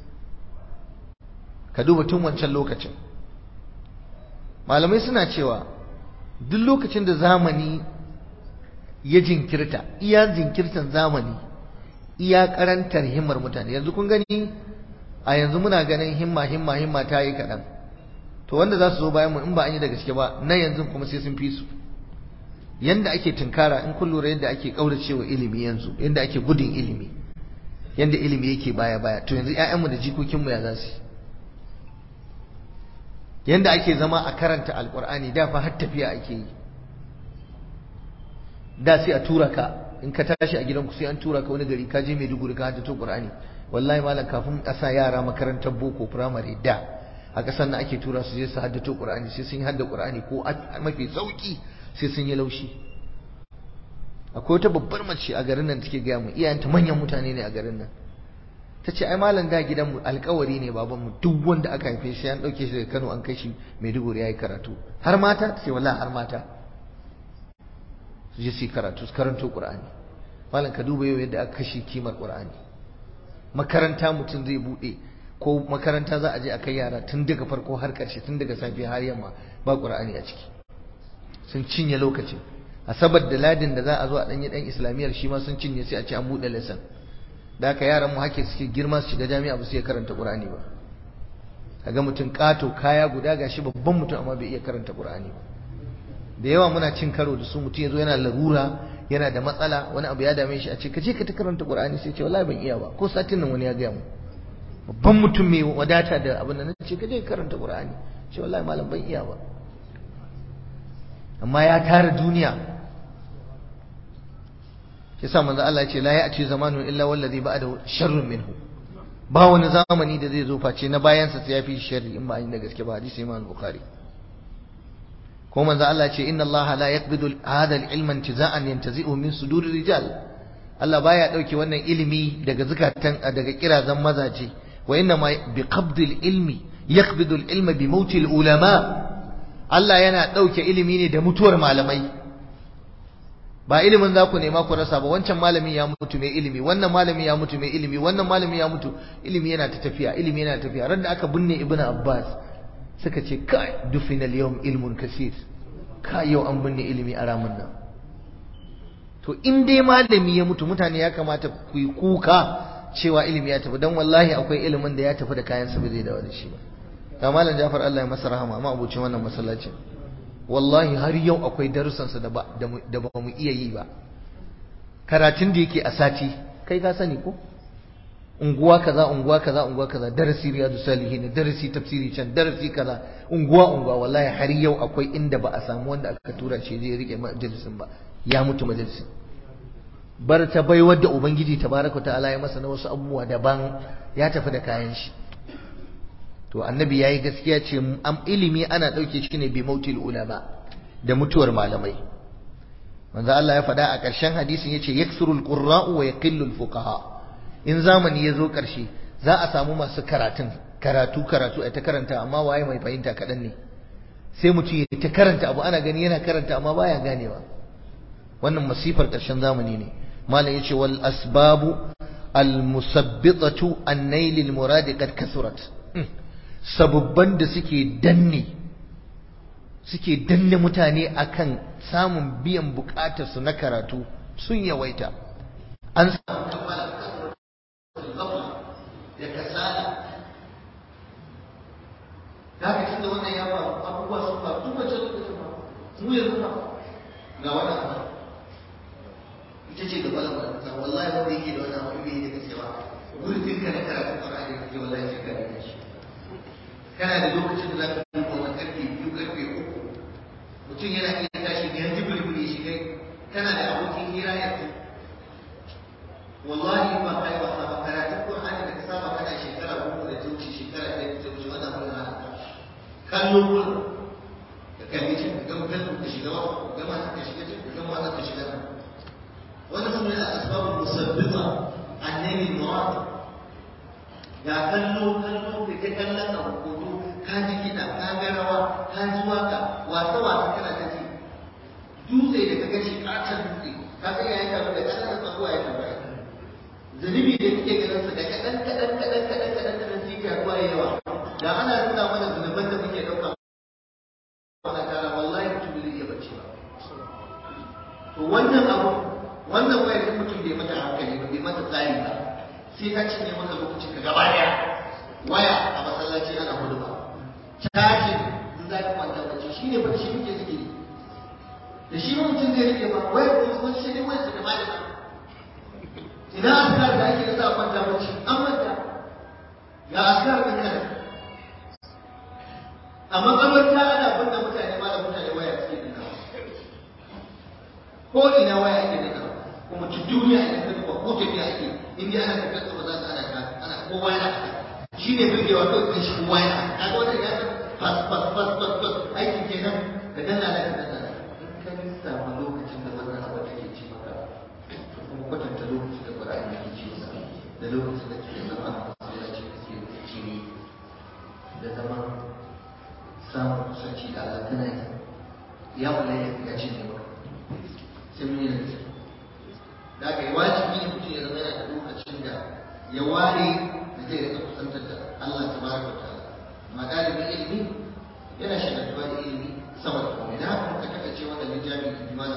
ka duba tun wancan lokacin malamai suna cewa duk lokacin da zamani ya jinkirta iya jinkirtan zamani iya karantar himmar mutane yanzu kun gani a yanzu muna ganin himma himma himma ta yi kaɗan to wanda za su zo bayan mu in ba an yi da gaske ba na yanzu kuma sai sun fi su yanda ake tunkara in kun lura yadda ake kauracewa ilimi yanzu yanda ake gudun ilimi yanda ilimi yake baya baya to yanzu ƴaƴanmu da jikokinmu ya za su yanda ake zama a karanta alqur'ani da fa har tafiya ake yi da sai a tura ka in ka tashi a gidanku sai an tura ka wani gari ka je Maiduguri ka haddace Qur'ani wallahi malam kafin a sa yara makarantar boko primary da a ƙasar nan ake tura su je su haddace Qur'ani sai sun yi hadda Qur'ani ko mafi sauki sai sun yi laushi akwai wata babbar mace a garin nan take gaya mu iyayenta manyan mutane ne a garin nan ta ce ai malam da gidanmu alkawari ne babanmu duk wanda aka haife shi an ɗauke shi daga Kano an kai shi Maiduguri ya yi karatu har mata sai wallahi har mata su je su yi karatu su karanto Qur'ani malam ka duba yau yadda aka kashe kimar Qur'ani makaranta mutum zai buɗe ko makaranta za a je a kai yara tun daga farko har ƙarshe tun daga safe har yamma ba Qur'ani a ciki sun cinye lokacin asabar da ladin da za a zo a danyi dan islamiyyar shi ma sun cinye sai a ce an buɗe lesson da haka yaran mu hake suke girma su shiga jami'a ba su iya karanta qur'ani ba kaga mutum kato kaya guda gashi babban mutum amma bai iya karanta qur'ani ba da yawa muna cin karo da su mutum yazo yana larura yana da matsala wani abu ya dame shi a ce ka je ka ta karanta qur'ani sai ce wallahi ban iya ba ko satin nan wani ya gaya mu babban mutum mai wadata da abin da ce ka je ka karanta qur'ani ce wallahi malam ban iya ba amma ya tara duniya yasa manzo Allah ya ce la ya'ti zamanun illa wallazi ba'dahu sharrun minhu ba wani zamani da zai zo face na bayansa sai ya fi sharri in ba an yi da gaske ba hadisi Imam Bukhari ko manzo Allah ce inna Allah la yaqbidu hadha al-ilma intiza'an yantazi'u min sudur rijal Allah baya dauke wannan ilimi daga zakatan daga kirazan mazaje wa inna ma bi qabdi al-ilmi yaqbidu al-ilma bi mauti al-ulama Allah yana dauke ilimi ne da mutuwar malamai ba ilimin za ku nema ku rasa ba wancan malami ya mutu mai ilimi wannan malami ya mutu mai ilimi wannan malami ya mutu ilimi yana ta tafiya ilimi yana tafiya ran da aka binne ibnu abbas suka ce kai dufina al-yawm ilmun kasir ka yau an binne ilimi a ramin nan to in dai malami ya mutu mutane ya kamata ku yi kuka cewa ilimi ya tafi dan wallahi akwai ilimin da ya tafi da kayan sa ba zai dawo da shi ba ga malam Jafar Allah ya masa rahama amma abucin wannan masallacin wallahi har yau akwai darussansa da ba da ba mu iya yi ba karatun da yake a sati kai ka sani ko unguwa kaza unguwa kaza unguwa kaza darasi riyadu salihin darasi tafsiri can darasi kaza unguwa unguwa wallahi har yau akwai inda ba a samu wanda aka tura shi zai rike majalisin ba ya mutu majalisin bar ta bai wadda ubangiji tabaraka ta'ala ya masa na wasu abubuwa daban ya tafi da kayan shi to annabi yayi gaskiya ce am ilimi ana dauke shi ne bi mautil ulama da mutuwar malamai manzo Allah ya faɗa a ƙarshen hadisin yace yaksurul qurra'u wa yaqillul fuqaha in zamani ya zo ƙarshe za a samu masu karatun karatu karatu a ta karanta amma waye mai fahimta kaɗan ne sai mutum ya ta karanta abu ana gani yana karanta amma baya ganewa wannan masifar ƙarshen zamani ne malam yace wal asbabu al musabbitatu an nailil muradi qad kasurat sabubban da suke danne suke danne mutane akan samun biyan bukatarsu na karatu sun yawaita an da kasala da haka tunda wannan ya faru abubuwa sun faru duk wancan lokacin ba mu yanzu ba ga wannan ba ita ce gaba da wannan wallahi wanda yake da wannan abu bai da gaske ba gurbin ka na karatun Qur'ani kake wallahi sai ka rike shi kana da lokacin da za ka duba wannan karfe biyu karfe uku mutum yana iya tashi biyar jibiri shi kai kana da abokin hira yanzu wallahi ba kai wasa ba karatun Qur'ani da ka saba kana shekara uku da ta wuce shekara ɗaya da ta wuce wannan mun hana kallo kullum ka kalli shi ka gama kallo ka shiga wa ka gama ka shiga ka gama wannan ka shiga wannan sun yana asbabul musabbita annabi murad ga kallo kallo da ke kallon abu hoto ka ji kiɗa ka ga rawa ka ji waka wasa wasa kana ta ji dutse da ka gashi ƙaton dutse ka ga yayin da da ƙananan tsakuwa ya tabbata zunubi da kike ganin sa da kaɗan kaɗan kaɗan kaɗan kaɗan kaɗan sai ka ruwa yawa da ana nuna mana zunuban da muke ɗauka wannan tara wallahi mutum zai iya bacci ba to wannan abu wannan wayar da mutum bai mata hankali ba bai mata tsari ba sai ta cinye maka lokacin ka gaba daya waya a masallaci ana hudu ba cajin in za ka kwanta bacci shi ne bacci muke zikiri da shi ma mutum zai rike ba wayar kuma wani shi ne wayar su gaba da ina askar da ake da sa kwanta bacci an manta ga askar ɗin kana a makabarta ana binne mutane ma da mutane waya suke dinka ko ina waya ake dinka kuma duk duniya idan ka duba ko tafiya ake in dai ana tafiya ba za ta ana ta ana kowa yana shi ne birgewa kawai kan shi kowa yana ka ga wannan ya fas fas fas fas fas aikin kenan ka danna da ka danna in ka lissafa lokacin da wannan abu take ci maka kuma kwatanta lokacin da Qur'ani yake ci maka da lokacin da ke zama a masallaci kake cire da zama samun kusanci da Allah tana yi ya wula ya fi gaci ne maka sai mun yi da gaske da aka yi wajibi ne mutum ya zama yana da lokacin da ya ware da zai rika kusantar da Allah ta baraka wa ta'ala amma ɗalibin ilimi yana shagaltuwa da ilimi sama da komai da haka muka taka ce wannan littafi da imana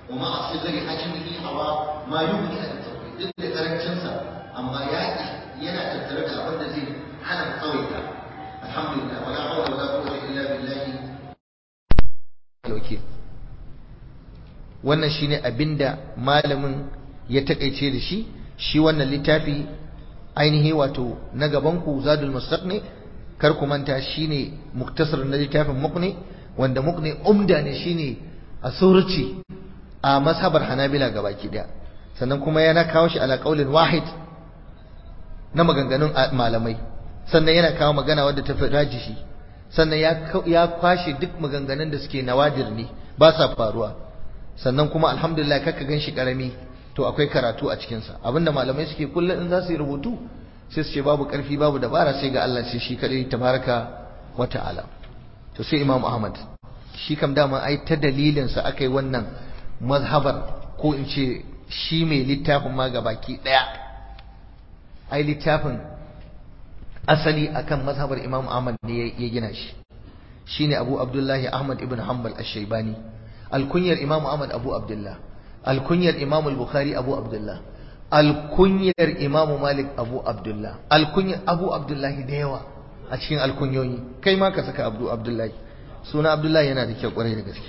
wa ma asghari hajmihi hawa ma yughni an tawhid duk da karancin sa amma ya yana tattare da abin da zai hana tsawaita alhamdulillah wala hawla wala quwwata illa billahi wakil wannan shine abinda malamin ya takaice da shi shi wannan littafi ainihi wato na gaban ku zadul mustaqni kar ku manta shine muktasar na littafin muqni wanda muqni umda ne shine a suruci a mazhabar hanabila gabaki daya sannan kuma yana kawo shi ala qaulin wahid na maganganun malamai sannan yana kawo magana wadda ta fi rajishi sannan ya kwashe duk maganganun da suke nawadir ne ba sa faruwa sannan kuma alhamdulillah kaka gan shi karami to akwai karatu a cikinsa abinda malamai suke kullum in za su yi rubutu sai su ce babu karfi babu dabara sai ga Allah sai shi kadai tabaraka wa ta'ala to sai Imam Ahmad shi kam dama ai ta dalilin sa akai wannan mazhabar ko in ce shi mai littafin ma gabaki daya ai littafin asali akan mazhabar Imam Ahmad ne ya gina shi shine Abu Abdullahi Ahmad ibn Hanbal Ash-Shaybani alkunyar Imam Ahmad Abu Abdullah alkunyar Imam al-Bukhari Abu Abdullah alkunyar Imam Malik Abu Abdullah alkunyar Abu Abdullahi da yawa a cikin alkunyoyi kai ma ka saka Abu Abdullahi suna Abdullahi yana da kyau kwarai da gaske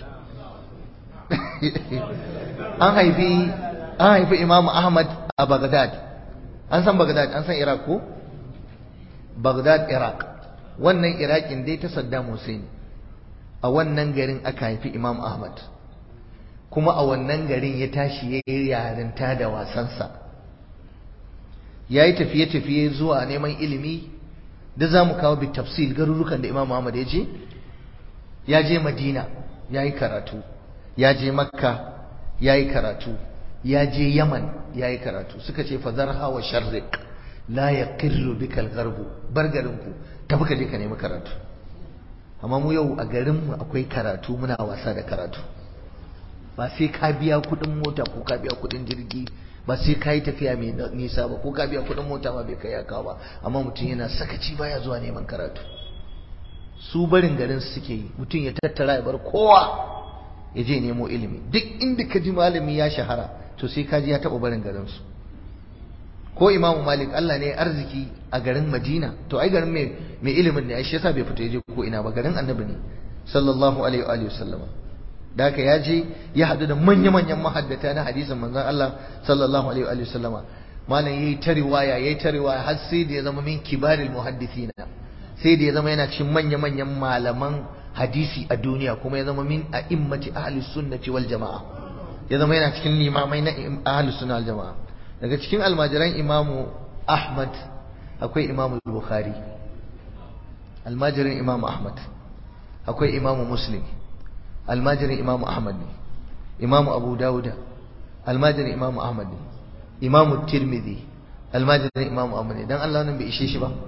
an haifi an haifi Imam Ahmad a Baghdad an san Baghdad an san Iraq ko Baghdad Iraq wannan Iraqin dai ta Saddam Hussein a wannan garin aka haifi Imam Ahmad kuma a wannan garin ya tashi ya yi yarinta da wasansa ya yi tafiye-tafiye zuwa neman ilimi da za mu kawo bi tafsil garurukan da Imam Ahmad ya je ya je Madina ya yi karatu ya je Makka ya yi karatu ya je Yaman ya yi karatu suka ce fazarha wa sharriq la yaqirru bika al-gharbu bar garinku tafi ka je ka nemi karatu amma mu yau a garinmu akwai karatu muna wasa da karatu ba sai ka biya kuɗin mota ko ka biya kuɗin jirgi ba sai ka yi tafiya mai nisa ba ko ka biya kuɗin mota ma bai kai ya kawo ba amma mutum yana sakaci baya zuwa neman karatu su barin garin su suke yi mutum ya tattara ya bar kowa ya je nemo ilimi duk inda ka ji malami ya shahara to sai ka ji ya taɓa barin garin su ko imamu malik Allah ne arziki a garin madina to ai garin mai ilimin ne ai shi yasa bai fita ya je ko ina ba garin annabi ne sallallahu alaihi wa sallama da haka ya je ya haɗu da manya-manyan mahaddata na hadisin manzon Allah sallallahu alaihi wa sallama malam yayi ta riwaya yayi ta riwaya har sai da ya zama min kibaril muhaddithina sai da ya zama yana cikin manya-manyan malaman hadisi a duniya kuma ya zama min a'immati ahli sunnati wal jama'a ya zama yana cikin limamai na ahli sunna wal jama'a daga cikin almajiran imamu Ahmad akwai imamu Bukhari almajirin imamu Ahmad akwai imamu Muslim almajirin imamu ahmad ne imamu abu dawuda almajirin imamu ahmad ne imamu tirmidhi almajirin imamu ahmad ne dan Allah nan bai ishe shi ba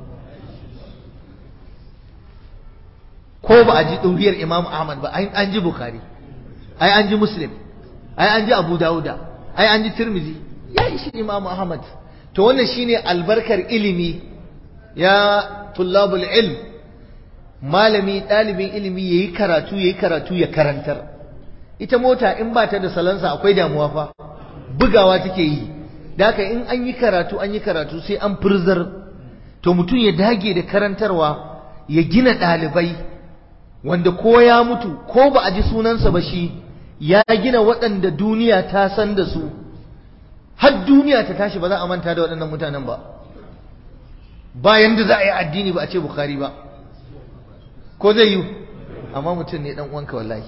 ko ba a ji ɗuriyar imamu ahmad ba an ji bukhari ai an ji muslim ai an ji abu dawuda ai an ji tirmidhi ya ishi imamu ahmad to wannan shine albarkar ilimi ya tullabul ilm malami ɗalibin ilimi ya yi karatu ya yi karatu ya karantar ita mota in ba ta da salansa akwai damuwa fa bugawa take yi da haka in an yi karatu an yi karatu sai an furzar to mutum ya dage da karantarwa ya gina ɗalibai wanda ko ya mutu ko ba a ji sunansa ba shi ya gina waɗanda duniya ta san da su har duniya ta tashi ba za a manta da waɗannan mutanen ba bayan da za a yi addini ba a ce bukhari ba ko zai yi amma mutum ne dan uwanka wallahi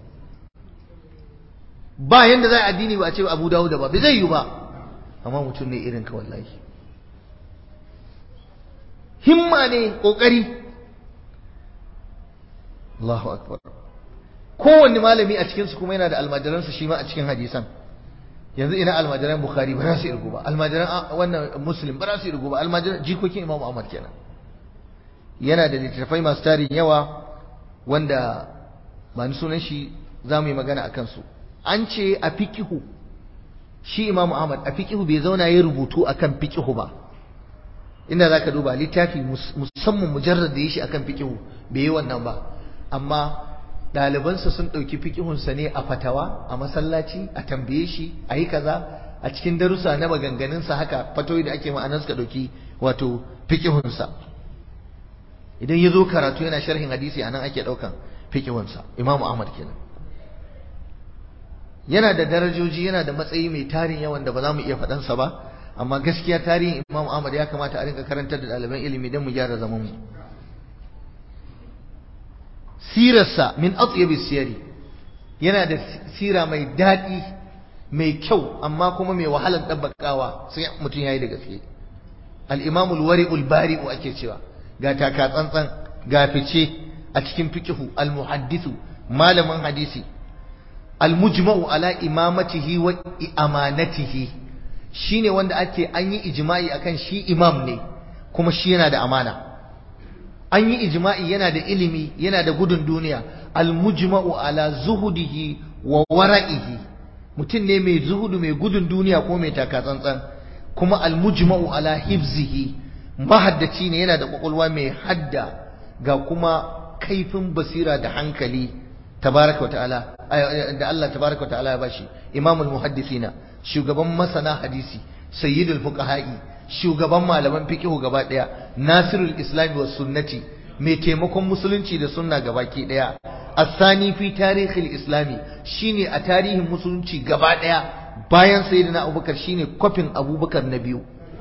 ba yanda za a addini ba a ce Abu Dawud ba bai zai yi ba amma mutum ne irin ka wallahi himma ne kokari Allahu akbar kowanne malami a cikin su kuma yana da almajiransa shi ma a cikin hadisan yanzu ina almajiran Bukhari ba za su irgu ba almajiran wannan Muslim ba za su irgu ba almajiran jikokin Imam Ahmad kenan yana da littattafai masu tarin yawa wanda ba ni sunan shi za mu yi magana a kansu an ce a fikihu shi imamu ahmad a fikihu bai zauna ya rubutu akan fikihu ba inda za ka duba littafi musamman mujarrad da ya shi akan fikihu bai yi wannan ba amma ɗalibansa sun ɗauki fikihunsa ne a fatawa a masallaci a tambaye shi a yi kaza a cikin darussa na maganganunsa haka fatoyi da ake ma'anar suka ɗauki wato fikihunsa idan ya zo karatu yana sharhin hadisi a nan ake ɗaukan fikihunsa imamu ahmad kenan yana da darajoji yana da matsayi mai tarin yawan da ba za mu iya faɗansa ba amma gaskiya tarihin imamu ahmad ya kamata a rinka karantar da ɗaliban ilimi don mu gyara zaman mu sirarsa min atyabis siyari yana da sira mai daɗi mai kyau amma kuma mai wahalar ɗabbakawa sai mutum ya yi da gaske al-imam al-wari'ul bari'u ake cewa ga taka tsantsan ga fice a cikin fiqhu al-muhaddithu malamin hadisi al-mujma'u ala imamatihi wa amanatihi shine wanda ake an yi ijma'i akan shi imam ne kuma shi yana da amana an yi ijma'i yana da ilimi yana da gudun duniya almujma'u ala zuhudihi wa wara'ihi mutum ne mai zuhudu mai gudun duniya ko mai taka tsantsan kuma almujma'u ala hifzihi mahaddaci ne yana da kwakwalwa mai hadda ga kuma kaifin basira da hankali tabaraka wa ta'ala da Allah tabaraka wa ta'ala ya bashi imamul muhaddisina shugaban masana hadisi sayyidul fuqaha'i shugaban malaman fiqhu gaba daya nasirul islam was sunnati mai taimakon musulunci da sunna gabaki daya asani fi tarihil islami shine a tarihin musulunci gaba daya bayan sayyidina abubakar shine kofin abubakar na biyu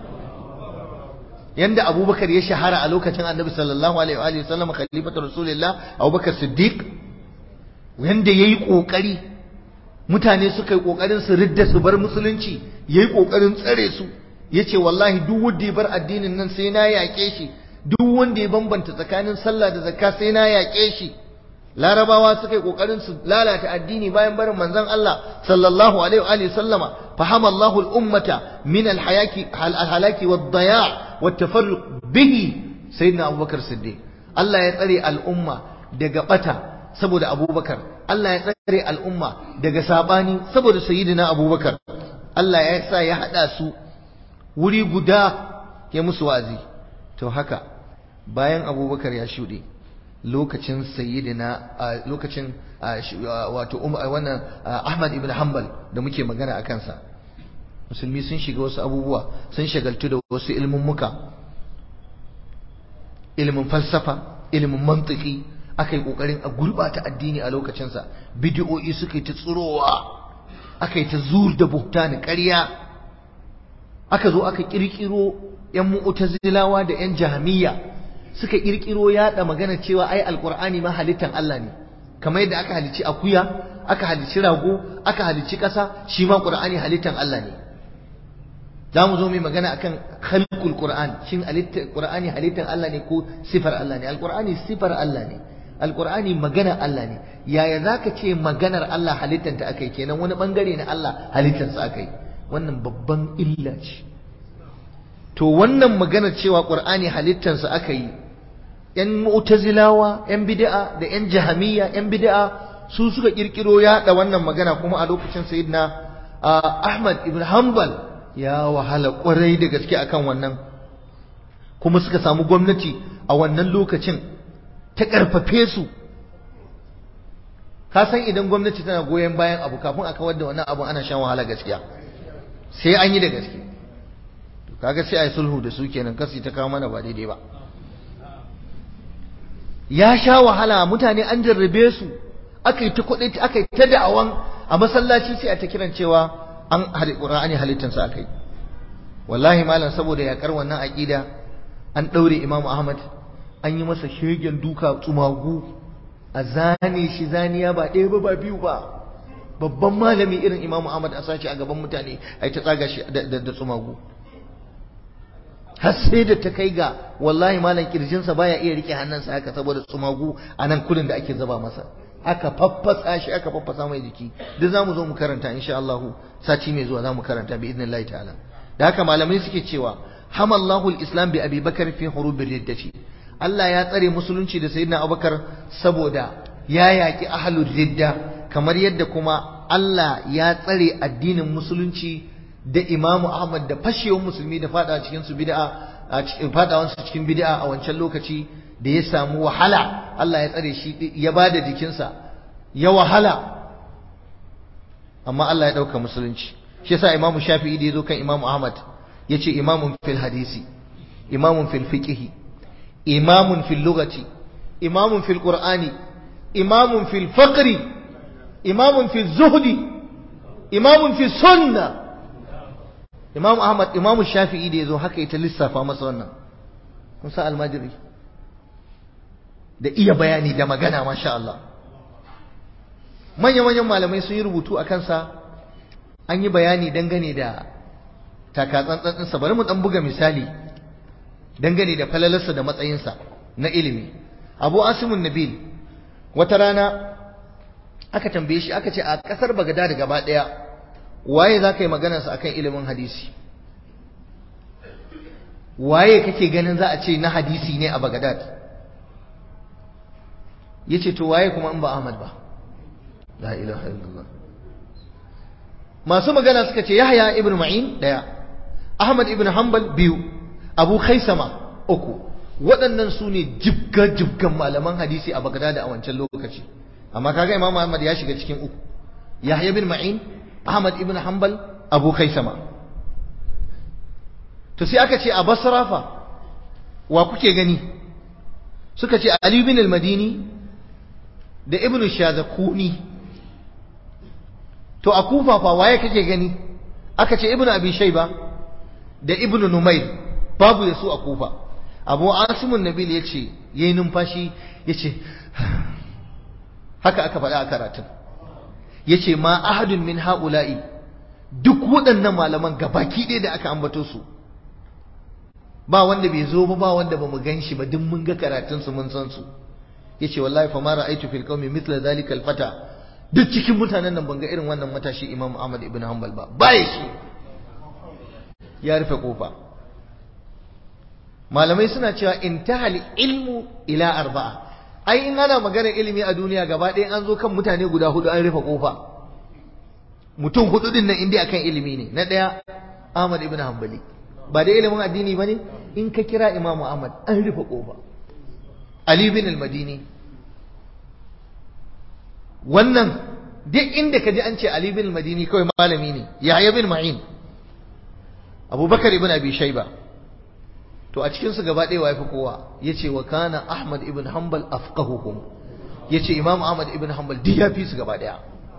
yanda abubakar ya shahara a lokacin annabi sallallahu alaihi wa sallam khalifatu rasulullah abubakar siddiq yanda yayi kokari mutane suka yi kokarin su ridda su bar musulunci yayi kokarin tsare su yace wallahi duk wanda ya bar addinin nan sai na yaƙe shi duk wanda ya bambanta tsakanin sallah da zakka sai na yaƙe shi larabawa suka yi kokarin su lalata addini bayan barin manzon Allah sallallahu alaihi wa alihi sallama fahama Allahu al-ummata min al-hayaki al-halaki wad-daya' wat-tafarruq bihi sayyidina Abubakar Siddiq Allah ya tsare al'umma daga bata saboda Abubakar Allah ya tsare al'umma daga sabani saboda sayyidina Abubakar Allah ya sa ya hada su wuri guda ya musu wa'azi to haka bayan abubakar ya shuɗe lokacin sayyidina lokacin wato wannan ahmad ibn hanbal da muke magana a kansa musulmi sun shiga wasu abubuwa sun shagaltu da wasu ilmummuka ilimin falsafa ilimin mantiki aka yi ƙoƙarin a gurɓata addini a lokacinsa bidiyo'i suka yi ta tsirowa aka yi ta zur da buhtani ƙarya aka zo aka kirkiro yan mu'tazilawa da yan jahmiya suka kirkiro yada magana cewa ai alqur'ani ma halittan Allah ne kamar yadda aka halicci akuya aka halicci rago aka halicci ƙasa shi ma qur'ani halittan Allah ne za mu zo mai magana akan khalqul qur'an shin halittan qur'ani halittan Allah ne ko sifar Allah ne alqur'ani sifar Allah ne alqur'ani magana Allah ne yaya zaka ce maganar Allah halittanta akai kenan wani bangare na Allah halittansa akai wannan babban illa ce to wannan magana cewa qur'ani halittansa aka yi yan mu'tazilawa yan bid'a da yan jahamiyya yan bid'a su suka kirkiro yaɗa wannan magana kuma a lokacin sayyidina ahmad ibn hanbal ya wahala kwarai da gaske akan wannan kuma suka samu gwamnati a wannan lokacin ta karfafe su ka san idan gwamnati tana goyon bayan abu kafin a kawar da wannan abu ana shan wahala gaskiya sai an yi da gaske kaga sai a yi sulhu da su kenan kasi ta kawo mana ba daidai ba ya sha wahala mutane an jarrabe su aka yi ta kuɗi aka yi ta da'awan a masallaci sai a ta kiran cewa an hali qur'ani halittansa aka yi wallahi malam saboda yakar wannan aqida an daure imam ahmad an yi masa shegen duka tsumagu a zane shi zaniya ba ɗaya ba ba biyu ba babban malami irin imamu ahmad a sashi a gaban mutane a ta tsaga shi da tsumagu har sai da ta kai ga wallahi malam kirjinsa baya iya rike hannunsa haka saboda tsumagu a nan kudin da ake zaba masa aka faffasa shi aka faffasa mai jiki duk zamu zo mu karanta insha Allah sati mai zuwa zamu karanta bi idnillahi ta'ala da haka malamai suke cewa hamallahu al-islam bi abi bakar fi hurubir riddati Allah ya tsare musulunci da sayyidina Abubakar saboda ya yaki ahlul ridda kamar yadda kuma Allah ya tsare addinin musulunci da Imam Ahmad da fashewar musulmi da fada cikin su bid'a a cikin fadawan su cikin bid'a a wancan lokaci da ya samu wahala Allah ya tsare shi ya bada jikinsa ya wahala amma Allah ya ɗauka musulunci shi yasa imamu shafi'i da ya zo kan imamu ahmad ya ce imamun fil hadisi imamun fil fiqhi imamun fil lugati imamun fil qur'ani imamun fil faqri imamun fil zuhdi imamun fil sunna imamu ahmad imamu shafi'i da ya zo haka ita lissafa masa wannan kun sa almajiri da iya bayani da magana masha Allah manya-manyan malamai sun yi rubutu a kansa an yi bayani dangane da takatsantsansa bari mu dan buga misali dangane da falalarsa da matsayinsa na ilimi abu asimun nabil wata rana aka tambaye shi aka ce a kasar bagada da gaba daya waye za ka yi maganarsa akan ilimin hadisi waye kake ganin za a ce na hadisi ne a bagadad ya ce to waye kuma in ba ahmad ba la ilaha illallah masu magana suka ce yahya ibn ma'in daya ahmad ibn hanbal biyu abu khaisama uku waɗannan su ne jibga-jibgan malaman hadisi a bagdad a wancan lokaci amma kaga imam ahmad ya shiga cikin uku yahya ibn ma'in ahmad ibn hanbal abu khaisama to sai aka ce a basra fa wa kuke gani suka ce ali ibn al-madini da ibn shazakuni to a kufa fa waye kake gani aka ce ibnu abi shayba da ibnu numayr babu yasu a kufa abu asimun nabil yace yayi numfashi yace haka aka faɗa a karatun yace ma ahadun min haula'i duk waɗannan malaman gabaki ɗaya da aka ambato su ba wanda bai zo ba ba wanda ba mu gan shi ba duk mun ga karatun su mun san su yace wallahi fa ma ra'aytu fil qaumi mithla dhalika al fata duk cikin mutanen nan ban ga irin wannan matashi Imam Ahmad ibn Hanbal ba baya shi ya rufe kofa malamai suna cewa intahal ilmu ila arba'a ai in ana magana ilimi a duniya gaba ɗaya an zo kan mutane guda hudu an rufe kofa mutum hudu din nan inda akan ilimi ne na ɗaya Ahmad ibn Hanbali ba da ilimin addini bane in ka kira Imam Ahmad an rufe kofa Ali bin al-Madini wannan duk inda ka ji an ce Ali bin al-Madini kawai malami ne Yahya bin Ma'in Abubakar ibn Abi Shayba to a cikin su gaba ɗaya waye fi kowa yace wa kana Ahmad ibn Hanbal afqahuhum yace Imam Ahmad ibn Hanbal duk ya fi su gaba ɗaya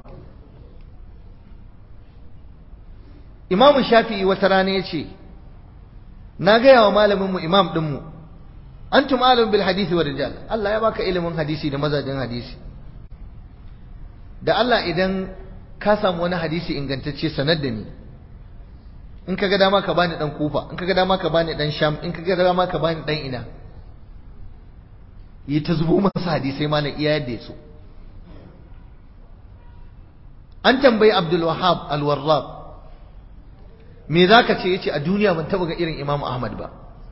Imam Shafi'i wata rana yace na gaya wa malamin mu imam din mu antum alim bil hadisi wa rijal Allah ya baka ilimin hadisi da mazajin hadisi da Allah idan ka samu wani hadisi ingantacce sanar da ni in ka ga dama ka bani dan kufa in ka ga dama ka bani dan sham in ka ga dama ka bani dan ina yi ta zubo masa hadisai malam iya yadda ya so an tambayi Abdul Wahhab al-Warraq me zaka ce yace a duniya ban taba ga irin Imam Ahmad ba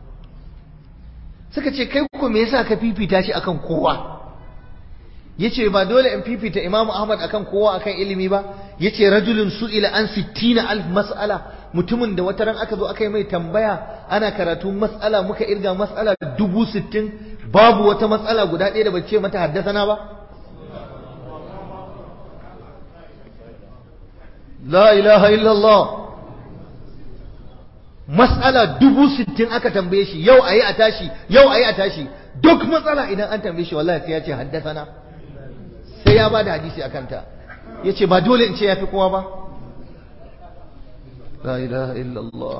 suka ce kai ko me yasa ka fifita shi akan kowa yace ba dole in fifita Imam Ahmad akan kowa akan ilimi ba yace rajulun su'ila an 60 alf mas'ala mutumin da wata ran aka zo aka yi mai tambaya ana karatu mas'ala muka irga mas'ala dubu sittin babu wata mas'ala guda ɗaya da bace mata haddasana ba la ilaha illallah mas'ala dubu sittin aka tambaye shi yau ayi a tashi yau ayi a tashi duk matsala idan an tambaye shi wallahi sai ya ce haddasana sai ya bada hadisi akan ta yace ba dole in ce yafi kowa ba la ilaha illallah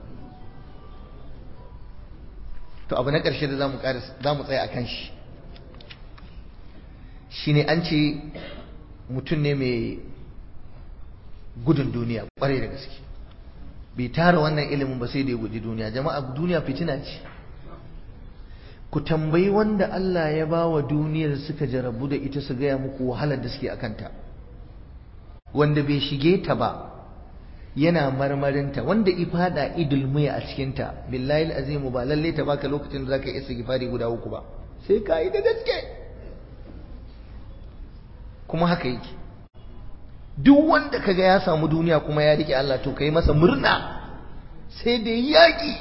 to abu na ƙarshe da zamu zamu tsaya akan shi shine an ce mutum ne mai gudun duniya ƙwarai da gaske bai tara wannan ilimin ba sai da ya guji duniya jama'a duniya fitina ce ku tambayi wanda Allah ya ba wa duniyar suka jarabu da ita su gaya muku wahalar da suke akanta wanda bai shige ta ba yana marmarinta wanda ifada idulmiya a cikinta billahi azimu ba lalle ta baka lokacin da zaka yi istighfari guda uku ba sai ka yi da gaske kuma haka yake duk wanda kaga ya samu duniya kuma ya rike Allah to kai masa murna sai da yaki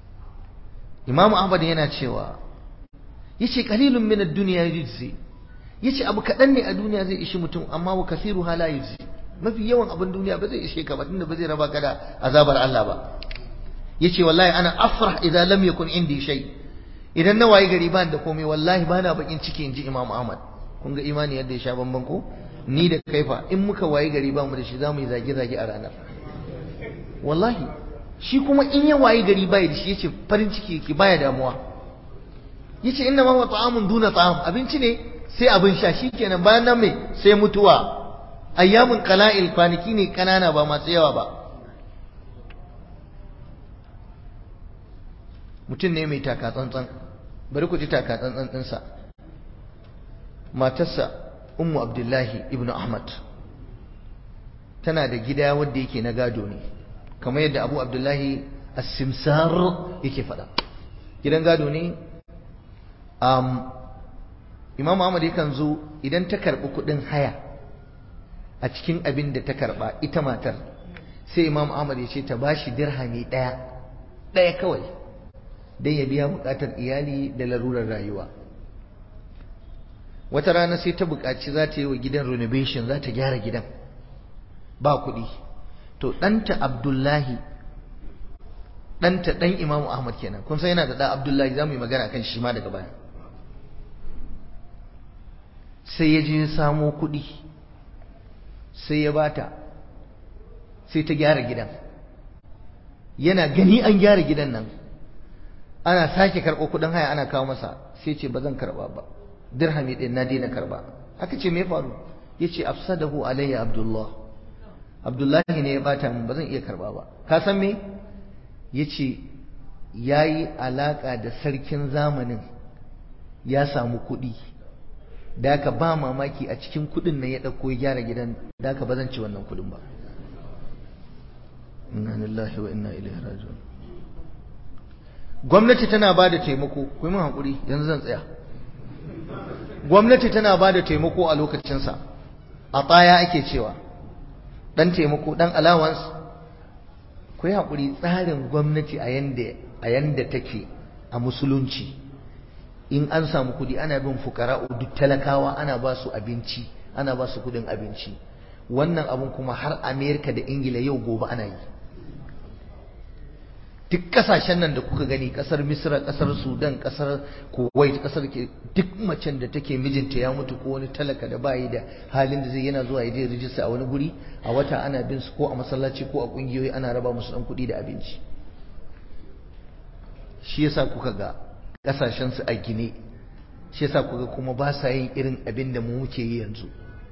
Imam Ahmad yana cewa yace qalilun min ad-dunya yujzi yace abu kaɗan ne a duniya zai ishi mutum amma wa kasiru hala yuzi mafi yawan abin duniya ba zai ishe ka ba tunda ba zai raba ka da azabar Allah ba yace wallahi ana afrah idan lam yakun indi shay idan na wayi gari ban da komai wallahi bana bakin ciki inji Imam Ahmad kun ga imani yadda ya sha bamban ko ni da kaifa in muka wayi gari ba mu da shi zamu yi zage zage a ranar wallahi shi kuma in ya wayi gari bai da shi yace farin ciki yake baya damuwa yace inna ma wa ta'amun duna ta'am abinci ne sai abin sha shikenan bayan nan me sai mutuwa ayyamun qala'il kwanaki ne kanana ba masu yawa ba mutum ne mai taka tsantsan bari ku ji taka tsantsan ɗinsa matarsa ummu abdullahi ibnu ahmad tana da gida wanda yake na gado ne kamar yadda abu abdullahi as-simsar yake faɗa gidan gado ne um, imam ahmad yakan zo idan ta karɓi kuɗin haya a cikin abin da ta karɓa ita matar sai imam ahmad ya ce ta bashi dirhami ɗaya ɗaya kawai don ya biya buƙatar iyali da larurar rayuwa wata rana sai ta buƙaci za ta yi wa gidan renovation za ta gyara gidan ba kuɗi to ɗanta abdullahi ɗanta ɗan imamu ahmad kenan kun san yana da ɗan abdullahi za mu yi magana kan shi ma daga baya sai ya je ya samo kuɗi sai ya bata sai ta gyara gidan yana gani an gyara gidan nan ana sake karɓo kuɗin haya ana kawo masa sai ce ba zan karɓa ba dirhami ɗin na daina karɓa aka ce me faru ya ce afsadahu alayya abdullah abdullahi ne ya bata min ba zan iya karɓa ba ka san me ya ce ya yi alaƙa da sarkin zamanin ya samu kuɗi da aka ba mamaki a cikin kuɗin nan ya ɗauko ya gyara gidan da aka ba zan ci wannan kuɗin ba inna lillahi wa inna ilaihi raji'un gwamnati tana ba da taimako ku yi min haƙuri yanzu zan tsaya gwamnati tana ba da taimako a lokacinsa a tsaya ake cewa ɗan taimako ɗan allowance ku yi haƙuri tsarin gwamnati a yanda a yanda take a musulunci in an samu kuɗi ana bin fukara'u duk talakawa ana ba su abinci ana ba su kuɗin abinci wannan abun kuma har amerika da ingila yau gobe ana yi duk kasashen nan da kuka gani kasar misra kasar sudan kasar kuwait kasar ke duk macen da take mijinta ya mutu ko wani talaka da bayi da halin da zai yana zuwa ya je rijista a wani guri a wata ana bin su ko a masallaci ko a kungiyoyi ana raba musu dan kuɗi da abinci shi yasa kuka ga kasashen su a gine shi yasa kuka kuma ba sa yin irin abin da mu muke yi yanzu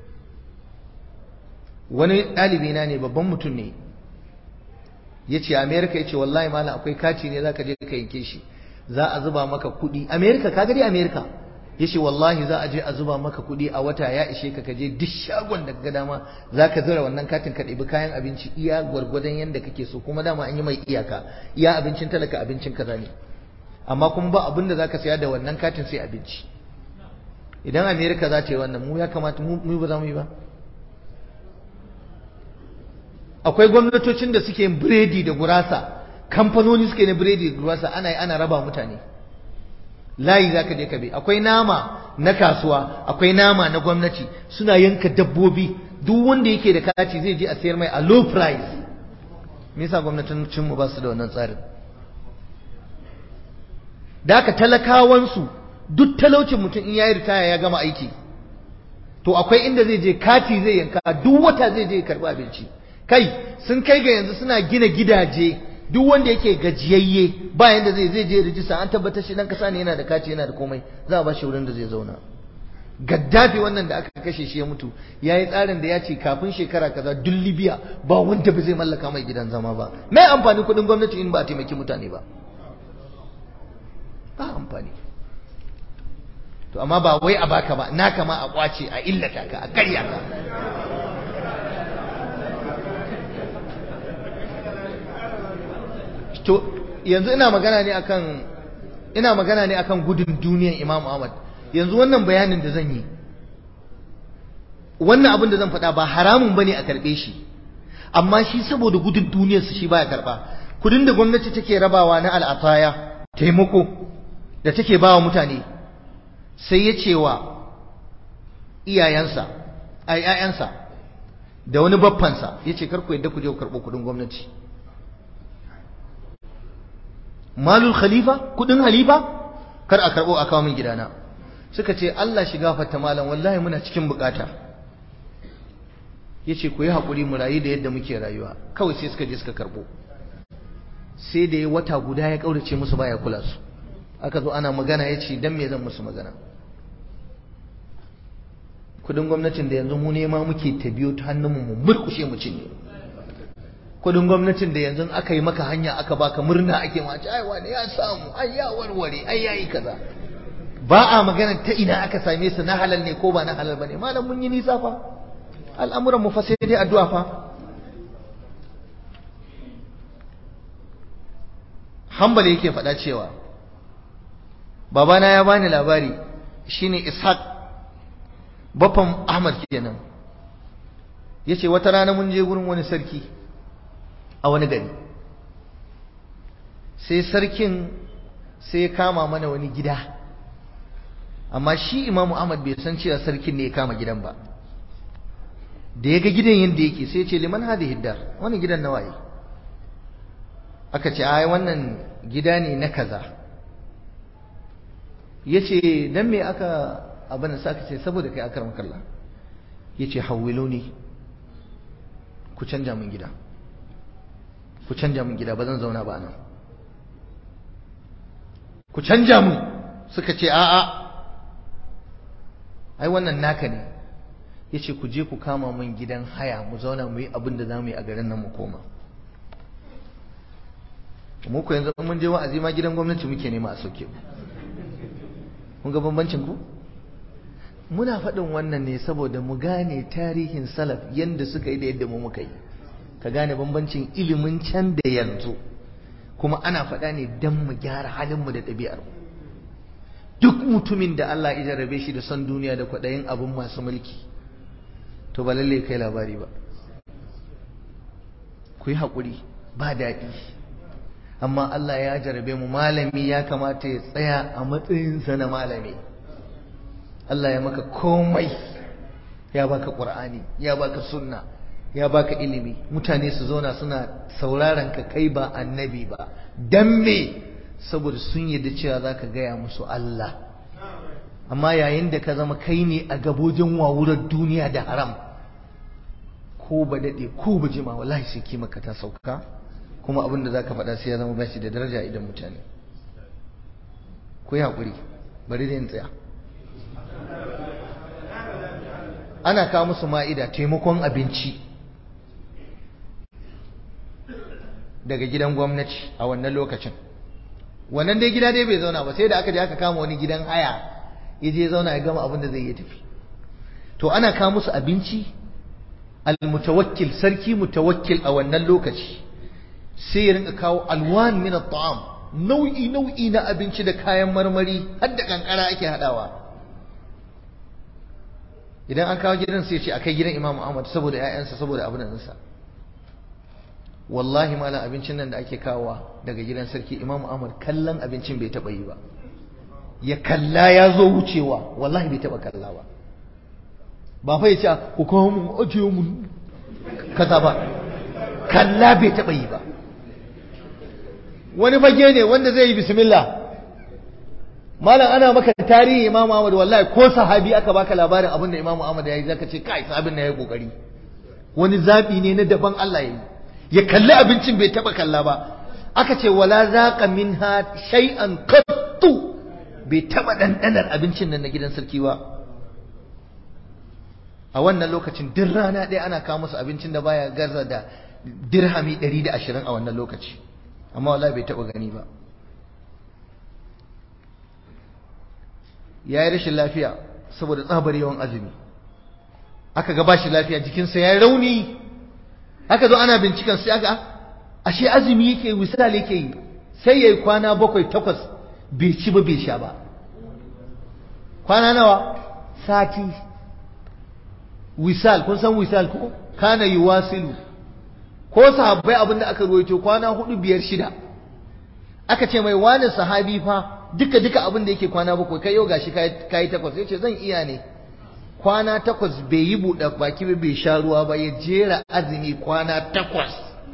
wani ɗalibi na ne babban mutum ne ya ce amerika ya ce wallahi malam akwai kati ne za ka je ka yanke shi za a zuba maka kuɗi amerika ka gari amerika ya ce wallahi za a je a zuba maka kuɗi a wata ya ishe ka kaje duk shagon da ga dama za ka zura wannan katin ka ɗebi kayan abinci iya gwargwadon yadda kake so kuma dama an yi mai iyaka iya abincin talaka abincin kaza ne amma kuma ba abin da za ka saya da wannan katin sai abinci idan amerika za ta yi wannan mu ya kamata mu ba za mu yi ba akwai gwamnatocin da suke yin biredi da gurasa kamfanoni suke na biredi da gurasa ana yi ana raba mutane layi za ka je ka bi akwai nama na kasuwa akwai nama na gwamnati suna yanka dabbobi duk wanda yake da kati zai je a sayar mai a low price me yasa gwamnatocin mu ba su da wannan tsarin da haka talakawansu duk talaucin mutum in yayi ritaya ya gama aiki to akwai inda zai je kati zai yanka duk wata zai je karbi abinci kai sun kai ga yanzu suna gina gidaje duk wanda yake gajiyayye ba yanda zai zai je rijista an tabbatar shi dan kasa ne yana da kati yana da komai za a ba shi wurin da zai zauna gaddafi wannan da aka kashe shi ya mutu ya yi tsarin da ya ce kafin shekara kaza duk libya ba wanda ba zai mallaka mai gidan zama ba mai amfani kudin gwamnati in ba a taimaki mutane ba ba amfani to amma ba wai a baka ba naka ma a kwace a illata ka a karya ka to yanzu ina magana ne akan ina magana ne akan gudun duniyan Imam Ahmad yanzu wannan bayanin da zan yi wannan abin da zan faɗa ba haramun bane a karɓe shi amma shi saboda gudun duniyarsa shi baya karɓa kudin da gwamnati take rabawa na al'ataya taimako da take bawa mutane sai ya ce wa iyayensa ai ƴaƴansa da wani baffansa yace kar ku yadda ku je ku karɓo kuɗin gwamnati malul khalifa kuɗin halifa kar a karɓo a kawo min gidana suka ce Allah shiga fata malam wallahi muna cikin bukata yace ku yi haƙuri mu rayu da yadda muke rayuwa kawai sai suka je suka karɓo sai da ya wata guda ya ƙaurace musu baya kula su aka zo ana magana ya ce dan me zan musu magana kudin gwamnatin da yanzu mu nema muke ta biyo ta hannunmu mu murkushe mu cinye kudin gwamnatin da yanzu aka yi maka hanya aka baka murna ake ma ce ai wani ya samu ai ya warware ai yayi kaza ba a magana ta ina aka same su na halal ne ko ba na halal bane malam mun yi nisa fa al'amuran mu fa sai dai addu'a fa Hambali yake faɗa cewa babana ya bani labari shine Ishaq baffan Ahmad kenan yace wata rana mun je gurin wani sarki a wani gari sai sarkin sai ya kama mana wani gida amma shi Imam Ahmad bai san cewa sarkin ne ya kama gidan ba da ya ga gidan yadda yake sai ya ce liman hadhihi dar wani gidan na waye aka ce ai wannan gida ne na kaza yace dan me aka abin da saka ce saboda kai akram kallah yace hawiluni ku canja min gida ku canja min gida ba zan zauna ba nan ku canja mu suka ce a'a ai wannan naka ne yace ku je ku kama min gidan haya mu zauna mu yi abin da zamu yi a garin nan mu koma mu ku yanzu mun je wa'azi ma gidan gwamnati muke nema a sauke mu kun ga bambancin ku muna faɗin wannan ne saboda mu gane tarihin salaf yanda suka yi da yadda mu muka yi ka gane bambancin ilimin can da yanzu kuma ana faɗa ne don mu gyara halinmu da ɗabi'ar mu duk mutumin da Allah ya jarrabe shi da son duniya da kwaɗayin abin masu mulki to ba lalle kai labari ba ku yi haƙuri ba daɗi amma Allah ya jarabe mu malami ya kamata ya tsaya a matsayinsa na malami Allah ya maka komai ya baka Qur'ani ya baka sunna ya baka ilimi mutane su zauna suna sauraron ka kai ba annabi ba dan me saboda sun yarda cewa zaka gaya musu Allah amma yayin da ka zama kai ne a gabojin wawurar duniya da haram ko ba dade ko ba jima wallahi sai kimaka ta sauka kuma abin da za ka faɗa sai ya zama bashi da daraja idan mutane ku yi haƙuri bari da yin tsaya ana kawo musu ma'ida taimakon abinci daga gidan gwamnati a wannan lokacin wannan dai gida dai bai zauna ba sai da aka je aka kama wani gidan haya ya je zauna ya gama abin da zai yi tafi to ana kawo musu abinci al-mutawakkil sarki mutawakkil a wannan lokaci sai ya rinka kawo alwan min at-ta'am nau'i nau'i na abinci da kayan marmari har da kankara ake hadawa idan an kawo gidan sai ya ce akai gidan Imam Ahmad saboda ƴaƴansa saboda abin nan sa wallahi malam abincin nan da ake kawowa daga gidan sarki Imam Ahmad kallon abincin bai taba yi ba ya kalla ya zo wucewa wallahi bai taba kalla ba ba fa ya ce ku kawo mun ajiye mun kaza ba kalla bai taba yi ba wani fage ne wanda zai yi bismillah malam ana maka tarihi Imam Ahmad wallahi ko sahabi aka baka labarin abin da Imam Ahmad ya yi zaka ce kai sahabin na yayi kokari wani zabi ne na daban Allah ya yi ya kalli abincin bai taba kalla ba aka ce wala zaqa minha shay'an qattu bai taba dandanar abincin nan na gidan sarki ba a wannan lokacin duk rana ɗaya ana kawo musu abincin da baya garza da dirhami 120 a wannan lokaci amma wallahi bai taba gani ba ya yi rashin lafiya saboda tsabar yawan azumi aka ga bashi lafiya jikinsa ya yi rauni aka zo ana binciken sai aka ashe azumi yake misali yake yi sai ya yi kwana bakwai takwas bai ci ba bai sha ba kwana nawa sati wisal kun san wisal ko kana yuwasilu ko sahabbai abin da aka ruwaito kwana hudu biyar shida aka ce mai wani sahabi fa duka duka abin da yake kwana bakwai kai yau gashi kai takwas yace zan iya ne kwana takwas bai yi buɗe baki ba bai sha ruwa ba ya jera azumi kwana takwas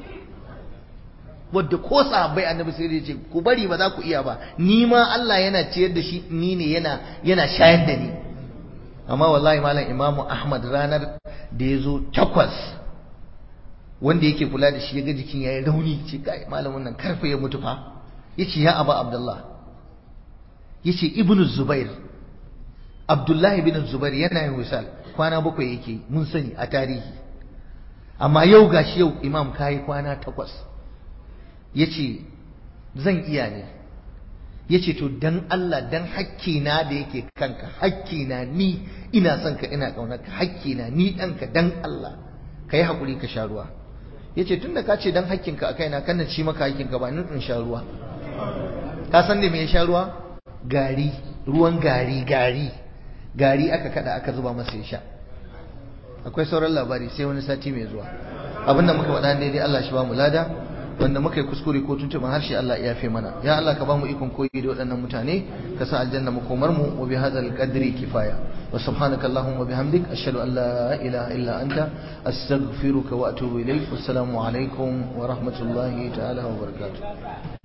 wadda ko sahabbai annabi sai ya ce ku bari ba za ku iya ba ni ma Allah yana ciyar da shi ni ne yana yana shayar da ni amma wallahi malam imamu ahmad ranar da ya zo takwas wanda yake kula da shi ya ga jikin yayi rauni ce kai malamin nan karfe ya mutu fa yace ya aba abdullah yace ibnu zubair abdullah ibn zubair yana yin wisal kwana bakwai yake mun sani a tarihi amma yau gashi yau imam kai kwana takwas yace zan iya ne yace to dan Allah dan hakkina da yake kanka hakkina ni ina son ka ina kaunarka hakkina ni danka dan Allah kai hakuri ka sha ruwa yace tunda ka ce dan hakkinka a kaina kana ci maka hakkinka ba ni in sha ruwa ka san da me ya sha ruwa gari ruwan gari gari gari aka kada aka zuba masa ya sha akwai sauran labari sai wani sati mai zuwa abinda muka faɗa daidai Allah shi ba mu lada wanda muka yi kuskure ko tuntuban harshe Allah ya yafe mana ya Allah ka ba mu ikon koyi da waɗannan mutane ka sa aljanna makomar mu wa bi hadzal qadri kifaya wa subhanaka allahumma bihamdik ashhadu an la ilaha illa anta astaghfiruka wa atubu ilaik wassalamu alaikum wa rahmatullahi ta'ala wa barakatuh